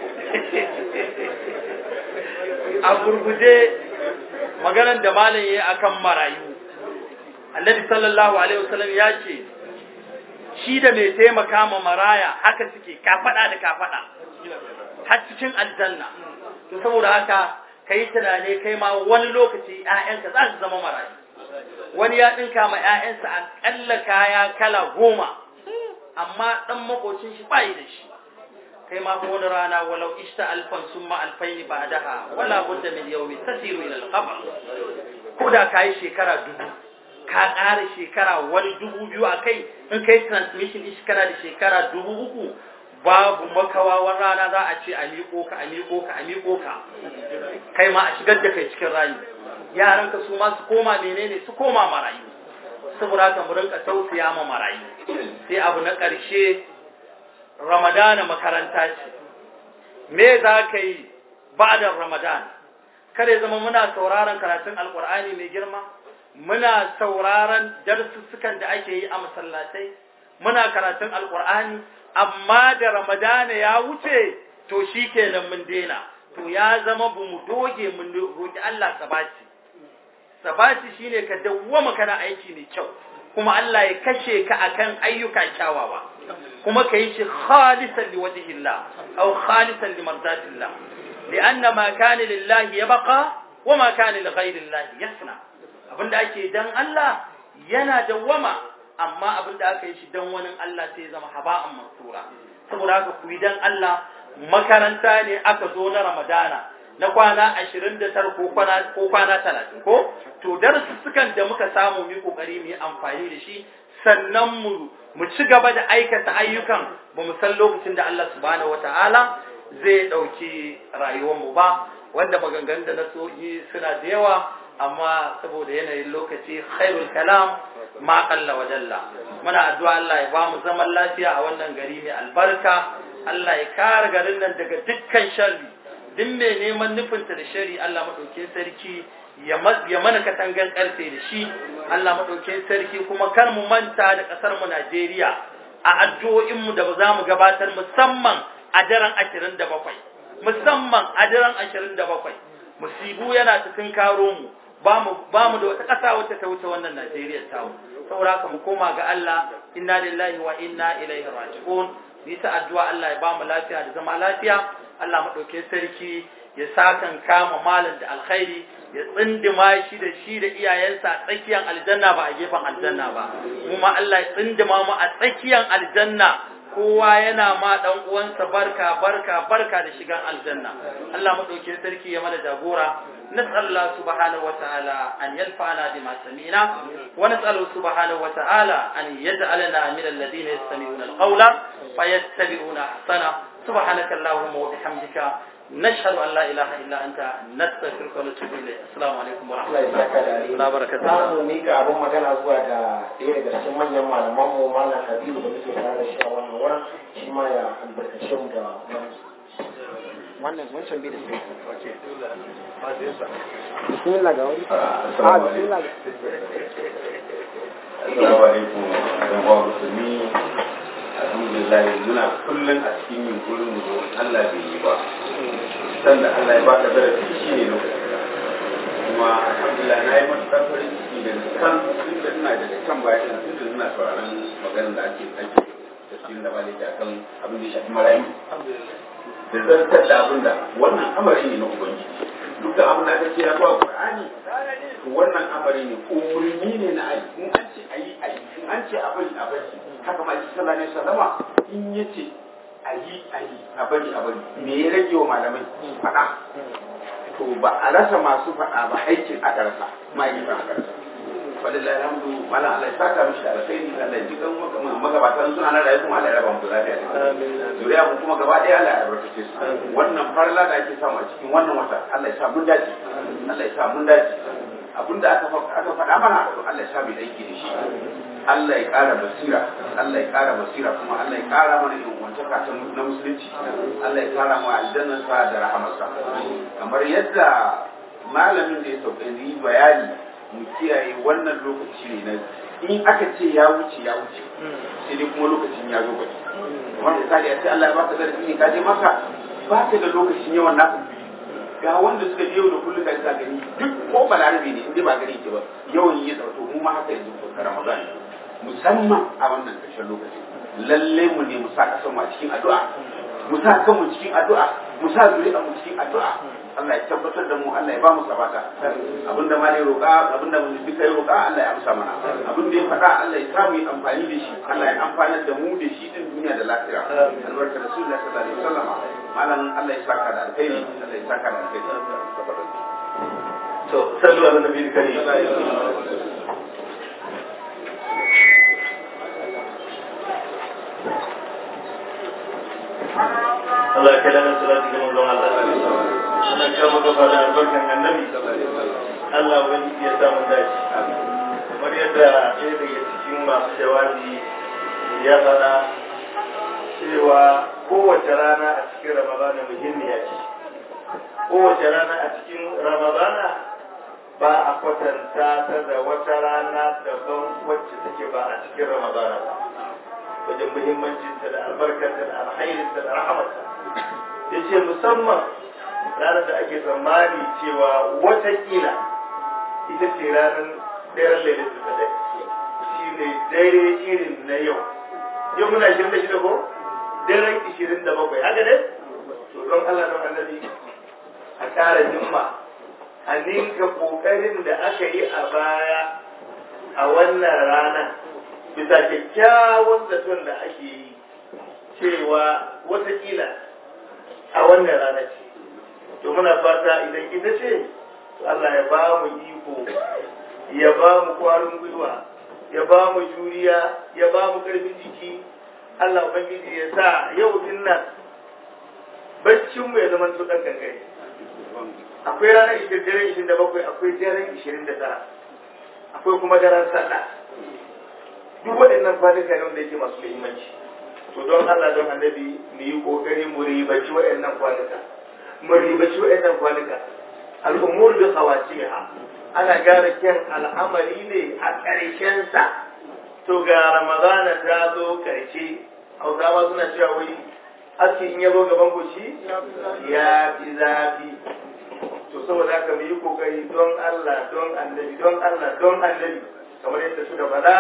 a gurguje maganar da malam ya yi akan marayu annabi sallallahu alaihi wasallam ya ce shi da mai taimaka ma maraya haka suke kafada da kafada har cikin aljanna to saboda haka kai tunane kai ma wani lokaci ƴaƴanka za su zama marayu wani ya dinka ma ƴaƴansa akalla kaya kala goma amma dan makocin shi bai da shi kai ma ko wani rana walau ishta alfan summa alfain ba'daha wala budda min yawmi tasiru ila al-qabr ko da kai shekara dubu ka ƙara shekara wani dubu biyu a kai in kai transmission din kana da shekara dubu uku babu makawa wani rana za a ce a miƙo ka a miƙo ka a miƙo ka kai ma a shigar da kai cikin rayu yaran ka su ma su koma menene su koma marayu saboda haka mu rinka tausaya ma marayu sai abu na ƙarshe ramadana makaranta ce me za ka yi ba'da ramadan kada ya zama muna sauraron karatun alƙur'ani mai girma muna sauraron darussukan da ake yi a masallatai muna karatun alkur'ani amma da ramadana ya wuce to shikenan mun daina to ya zama bu mu doge mun roki Allah sabati sabati shine ka dawwama kana aiki mai kyau kuma Allah ya kashe ka akan ayyuka kyawawa kuma ka yi shi khalisan liwajhillah aw khalisan limardatillah lianna ma kana lillahi yabqa wa ma kana lighayrillahi yasna abinda ake dan Allah yana dawwama amma abinda aka yi shi dan wani Allah sai zama haba'an mansura saboda haka ku yi dan Allah makaranta ne aka zo na Ramadana na kwana 29 ko kwana ko kwana 30 ko to darussukan da muka samu mu kokari mu yi amfani da shi sannan mu mu ci gaba da aikata ayyukan ba mu san lokacin da Allah subhanahu wataala zai dauki rayuwar mu ba wanda maganganun da na so yi suna da yawa amma saboda yanayin lokaci khairul kalam ma qalla wa jalla muna addu'a Allah ya ba mu zaman lafiya a wannan gari mai albarka Allah ya kare garin nan daga dukkan sharri duk mai neman nufinta da shari Allah madaukakin sarki ya mana katangan karfe da shi Allah madaukakin sarki kuma kar mu manta da kasar mu Najeriya a addu'o'in mu da za mu gabatar musamman a daren 27 musamman a daren 27 musibu yana cikin karo mu ba mu da wata ƙasa wacce ta wuce wannan Najeriya ta mu saboda haka mu koma ga Allah inna lillahi wa inna ilaihi raji'un bi ta addu'a Allah ya ba mu lafiya da zama lafiya Allah madauke sarki ya sakan kama malam da alkhairi ya tsindima shi da shi da iyayensa a tsakiyar aljanna ba a gefen aljanna ba kuma Allah ya tsindima mu a tsakiyar aljanna kowa yana ma dan uwansa barka barka barka da shigan aljanna Allah madauke sarki ya mana jagora نسأل الله سبحانه وتعالى أن ينفعنا بما سمعنا ونسأله سبحانه وتعالى أن يجعلنا من الذين يستمعون القول فيتبعون أحسنه سبحانك اللهم وبحمدك نشهد أن لا إله إلا أنت نستغفرك ونتوب إليك السلام عليكم ورحمة الله وبركاته za mu mika abin magana zuwa ga ɗaya daga cikin manyan malaman mu malam Habibu da muke tare da shi a wannan wurin shi ma ya albarkace mu da wannan wancan bai da sai bismillah ga wani a bismillah Assalamu alaikum ɗan uwa musulmi alhamdulillah muna kullum a cikin yunkurin mu zo Allah bai yi ba sanda Allah ya baka zarafi shi ne lokaci kuma alhamdulillah na yi matuƙar farin ciki da kan tun da ina daga kan baya ina tun da ina sauraron maganar da ake ake tafsirin da ba da kan abin da ya shafi marayu da zartar da abin da wannan amari ne na ubangiji duk da abin da aka ce ya zuwa qur'ani to wannan amari ne umurni ne na ayi in an ce ayi ayi in an ce a bari a bari haka ma sallallahu alaihi wasallama in yace ayi ayi a bari a bari me ya rage wa malamai faɗa to ba a rasa masu faɗa ba aikin aka rasa ma'aikatan aka rasa walillahi alhamdu mala Allah ya saka mishi da alkhairi Allah ya ji kan magabatan suna na rayu kuma Allah ya raba mu lafiya zuriya mu kuma gaba ɗaya Allah ya albarkace su wannan farla da ake samu a cikin wannan wata Allah ya sa mun dace Allah ya sa mun dace abinda aka aka faɗa mana to Allah ya sa mu aiki da shi Allah ya ƙara basira Allah ya ƙara basira kuma Allah ya ƙara mana ingantaka ta na musulunci Allah ya ƙara mu aljannarsa da rahamarsa kamar yadda malamin da ya sauka yi bayani mu kiyaye wannan lokaci ne na in aka ce ya wuce ya wuce sai dai kuma lokacin ya zo gaba kamar misali a ce Allah ya baka zarafi ne ka je maka ba ka da lokacin yawan naka ga wanda suka je yau da kullum ka ka gani duk ko balarabe ne in dai ba gari ke ba yawan yi tsarto mu ma haka yanzu ko Ramadan musamman a wannan ƙarshen lokaci lalle mu ne mu sa kasan mu a cikin addu'a mu sa kanmu cikin addu'a mu sa zuri'a mu cikin addu'a Allah ya tabbatar da mu Allah ya ba mu sabata abinda ma ne roƙa abinda mu duka ya roƙa Allah ya amsa mana abinda ya faɗa Allah ya samu yi amfani da shi Allah ya amfanar da mu da shi din duniya da lafiya albarka rasulullah sallallahu alaihi wasallam malam Allah ya saka da alkhairi Allah ya saka da alkhairi to sallu ala nabiyil karim Allah ya kalla salati ga manzon Allah Allah ya kama gaba da albarkan annabi Allah wani ya samu dace kamar yadda ɗaya daga cikin masu jawabi ya faɗa cewa kowace rana a cikin ramadana muhimmiya ce kowace rana a cikin ramadana ba a kwatanta ta da wata rana daban wacce take ba a cikin ramadana ba wajen muhimmancinta da albarkarta da alhairinta da rahamarta ya ce musamman ranar da ake tsammani cewa watakila ita ce ranar daren lailatul qadr shi ne dare irin na yau yau muna 26 ko daren 27 haka ne to don Allah don annabi a ƙara himma a ninka ƙoƙarin da aka yi a baya a wannan rana bisa kyakkyawan zaton da ake yi cewa watakila a wannan rana ce to muna fata idan ita ce to Allah ya ba mu iko ya ba mu kwarin gwiwa ya ba mu juriya ya ba mu karfin jiki Allah ubangiji ya sa yau din nan baccin mu ya zama to dan kankare akwai ranar 27 akwai daren 29 akwai kuma daren sallah duk waɗannan kwanuka ne wanda yake masu muhimmanci to don Allah don annabi mu yi kokari mu ribaci waɗannan kwanuka mu ribaci waɗannan kwanuka al'umur bi khawatiha ana gane kyan al'amari ne a ƙarshen sa to ga ramadana ta zo ƙarshe hausawa suna cewa wai aski in yabo gaban goshi ya fi zafi to saboda haka mu yi kokari don Allah don annabi don Allah don annabi kamar yadda suka faɗa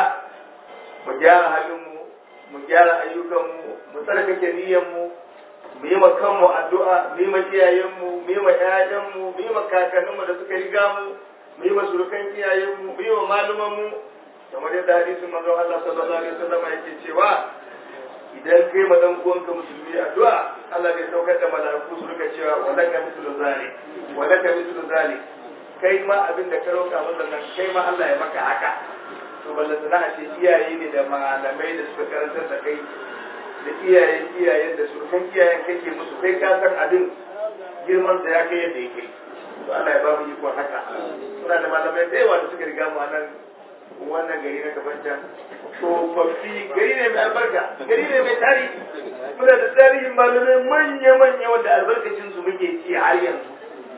mu gyara halinmu mu gyara ayyukanmu mu tsarkake niyyarmu mu yi ma kanmu addu'a mu yi ma iyayenmu mu yi ma ƴaƴanmu mu yi ma kakanninmu da suka riga mu mu yi ma surukan iyayenmu mu yi ma malumanmu kamar yadda hadisin manzon Allah sallallahu alaihi wasallam yake cewa idan kai ma dan uwanka musulmi addu'a Allah zai saukar da mala'iku su rika cewa walaka mithlu zalik walaka mithlu zalik kai ma abin da ka roƙa masa nan kai ma Allah ya maka haka to balla sana ce iyaye ne da malamai da suka karantar da kai da iyayen iyayen da surukan iyayen kake musu kai ka san abin girman da ya kai yadda yake to Allah ya ba mu iko haka muna da malamai da yawa da suka riga mu a nan wannan gari na kafancan tsofaffi gari ne mai albarka gari ne mai tarihi muna da tarihin malamai manya-manya wanda albarkacin su muke ci har yanzu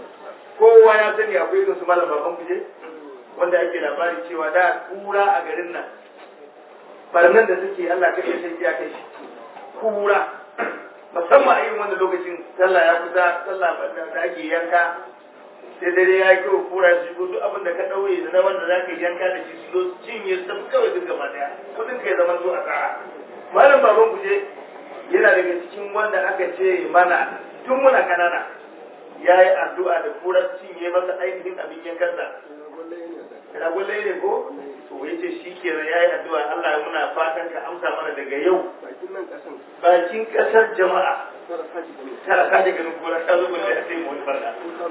kowa ya sani akwai irin su malam baban kuje wanda ake labari cewa da kura a garin nan barnan da suke Allah kai ya sai ya kai shi kura musamman a irin wanda lokacin sallah ya kusa sallah da ake yanka sai dare ya yi kyau kura su shigo duk abin da ka ɗauye da na wanda za ka yanka da shi su zo cinye su tafi kawai duk gaba daya kudin ka ya zama zo a tsara malam baban kuje yana daga cikin wanda aka ce mana tun muna kanana ya yi addu'a da kura cinye masa ainihin abin yankansa ragullai ne ko to ya ce shi ke ya yi addu'a Allah ya muna fatan ka amsa mana daga yau bakin kasar jama'a tara ta daga nan kura ta zo gudu ya sai mu wani barna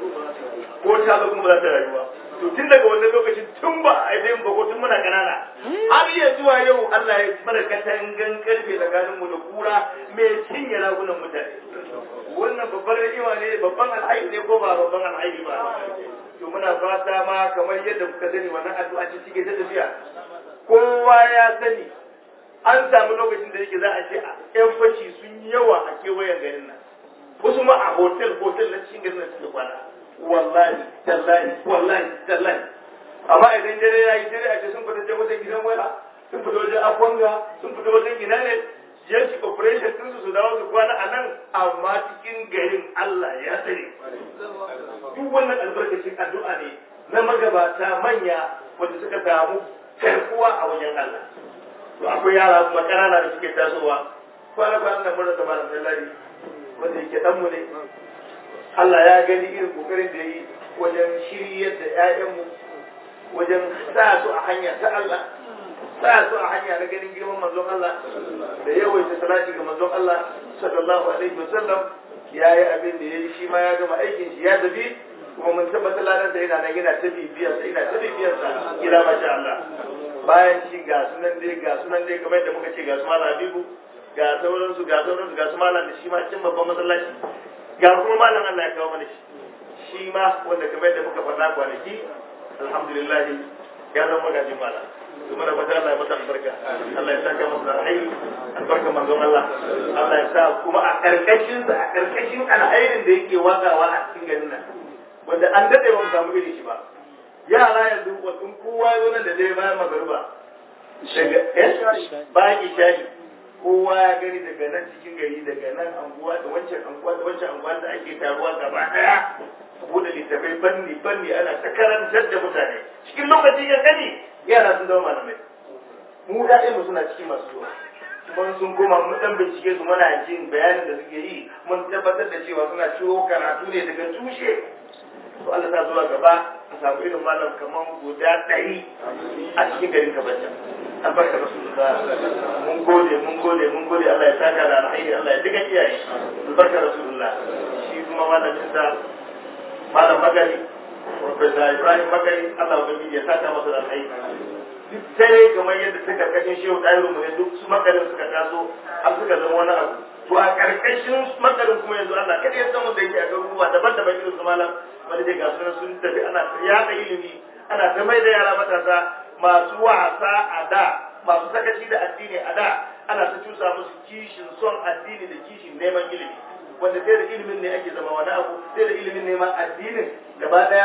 ko ta zo kuma ba za ta rayuwa to tun daga wannan lokacin tun ba a yi ba ko tun muna kanana har iya zuwa yau Allah ya mana katangan karfe tsakanin mu da kura mai cinye ragunan mutane wannan babbar ni'ima ne babban alhaji ne ko ba babban alhaji ba to muna fata ma kamar yadda kuka sani wannan addu'a ce take ta tafiya kowa ya sani an samu lokacin da yake za a ce yan fashi sun yi yawa a kewayen garin nan wasu ma a hotel hotel na cikin garin nan suke kwana wallahi tallahi wallahi tallahi amma idan dare ya yi dare a ce sun fita wajen gidan waya sun fita wajen akwanga sun fita wajen ina ne yanki operation ɗinsu su dawo su kwana a nan amma cikin garin Allah ya tsare duk wannan albarkacin addu'a ne na magabata manya wanda suka samu karkuwa a wajen Allah to akwai yara kuma ƙanana da suke tasowa kwana kwana nan mun rasa malam Sallari wanda yake dan mu ne Allah ya gani irin kokarin da yi wajen shiryar da ƴaƴanmu wajen sa su a hanya ta Allah sa su a hanya na ganin girman manzon Allah da yawaita salati ga manzon Allah sallallahu alaihi wasallam ya yi abin da ya yi shi ma ya gama aikin shi ya tafi kuma mun tabbatar ladan da yana nan yana ta bibiyar sa yana ta bibiyar sa kira masha Allah bayan shi ga sunan dai ga sunan dai kamar da muka ce ga su malam Habibu ga sauran su ga sauran su ga su malam da shi ma cin babban masallaci ga kuma malam Allah ya kawo mana shi shi ma wanda kamar da muka faɗa kwanaki alhamdulillah ya zama magajin malam kuma da fata Allah ya masa albarka Allah ya saka masa alheri albarka manzon Allah Allah ya sa kuma a karkashin sa a karkashin alherin da yake wakawa a cikin garin nan wanda an dade ba mu samu irin shi ba yara yanzu in kowa ya zo nan da dai bayan magariba daga eh bayan isha'i kowa ya gani daga nan cikin gari daga nan anguwa da wancan anguwa da wancan anguwa da ake taruwa gaba daya bude littafai fanni fanni ana ta karantar da mutane cikin lokacin ya gani yara sun zama malamai mu mu suna cikin masu zuwa kuma sun koma mun dan bincike su muna jin bayanin da suke yi mun tabbatar da cewa suna ciwo karatu ne daga tushe to Allah ta zuwa gaba a samu irin malam kaman guda ɗari a cikin garin kabata albarka rasulullah mun gode mun gode mun gode Allah ya saka da alheri Allah ya diga iyaye albarka rasulullah shi kuma malamin sa malam magani Profesa Ibrahim Bakari Allah ubangiji ya saka masa da alheri duk sai kamar yadda ta karkashin shehu ɗahiru mu ne duk su makarin suka taso har suka zama wani abu to a karkashin makarin kuma yanzu Allah kada ya san wanda yake a garuruwa daban-daban irin su malam wani dai ga sunan sun tafi ana yaɗa ilimi ana ta mai da yara matasa masu wasa a da masu sakaci da addini a da ana ta cusa musu kishin son addini da kishin neman ilimi wanda sai da ilimin ne ake zama wani abu sai da ilimin neman addinin gaba daya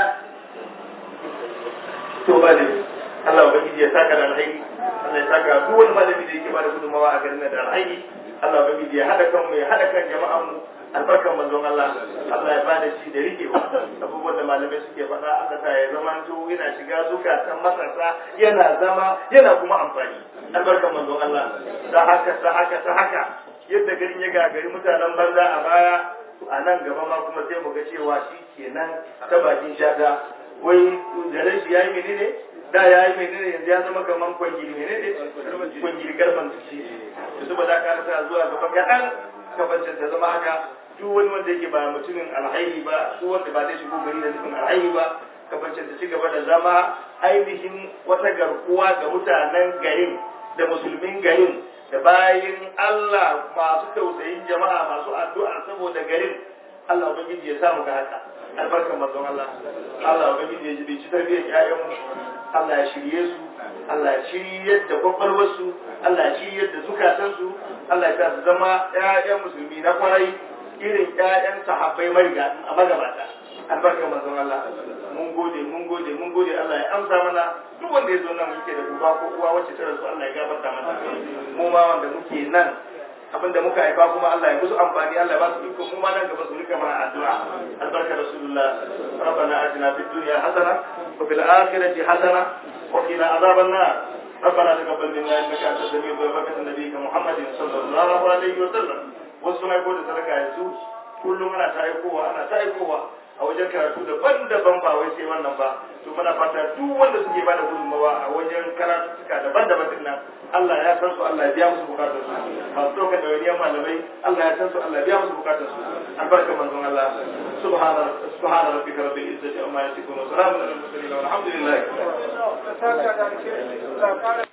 to ba ne Allah ubangiji ya saka da alhaji Allah ya saka duk wani malami da yake bada gudunmawa a garin da alhaji Allah ubangiji ya hada kan mu ya hada kan jama'an mu albarkan manzon Allah Allah ya bada shi da rikewa abubuwan da malamai suke faɗa Allah ta ya zama to yana shiga zukatan matasa yana zama yana kuma amfani albarkan manzon Allah ta haka ta haka ta haka yadda garin ya gagari mutanen banza a baya a nan gaba ma kuma sai mu ga cewa shi kenan ta bakin shata wai da shi yayi menene da ya yi menene yanzu ya zama kaman kwangiri menene kwangiri karfan tuci da su ba za ka rasa zuwa gaba kaɗan kafancin ta zama haka duk wani wanda yake ba mutumin alhairi ba duk wanda ba zai shigo gari da nufin alhairi ba kafancin ta ci gaba da zama ainihin wata garkuwa ga mutanen garin da musulmin garin da bayin Allah masu tausayin jama'a masu addu'a saboda garin Allah ubangiji ya samu ga haka albarkar manzon Allah Allah ubangiji ya jibi ci tarbiyyar ƴaƴanmu Allah ya shirye su Allah ya shiryar da kwakwalwarsu Allah ya shiryar da zukatansu Allah ya sa su zama ƴaƴan musulmi na kwarai irin ƴaƴan sahabbai mariga a magabata albarkar manzon Allah mun gode mun gode mun gode Allah ya amsa mana duk wanda ya zo nan muke da uba ko uwa wacce ta rasu Allah ya gafarta mana mu ma wanda muke nan abinda muka haifa kuma Allah ya musu amfani Allah ya ba su iko mu ma nan gaba su rika mana addu'a albarka rasulullah rabbana atina fid dunya hasana wa fil akhirati hasana wa qina adhaban nar ربنا تقبل منا انك انت السميع الدعاء وبركه نبيك محمد صلى الله عليه وسلم wasu na ko da sadaka yanzu kullum ana ta aikowa ana ta aikowa a wajen karatu daban-daban ba wai sai wannan ba to muna fata duk wanda suke bada gudunmawa a wajen karatu suka daban-daban din nan Allah ya san su Allah ya biya musu bukatun su masu ɗaukar da wani malamai Allah ya san su Allah ya biya musu bukatun su albarka manzon Allah subhana subhana rabbika rabbil izzati amma yasifun wa salamun alal mursalin walhamdulillah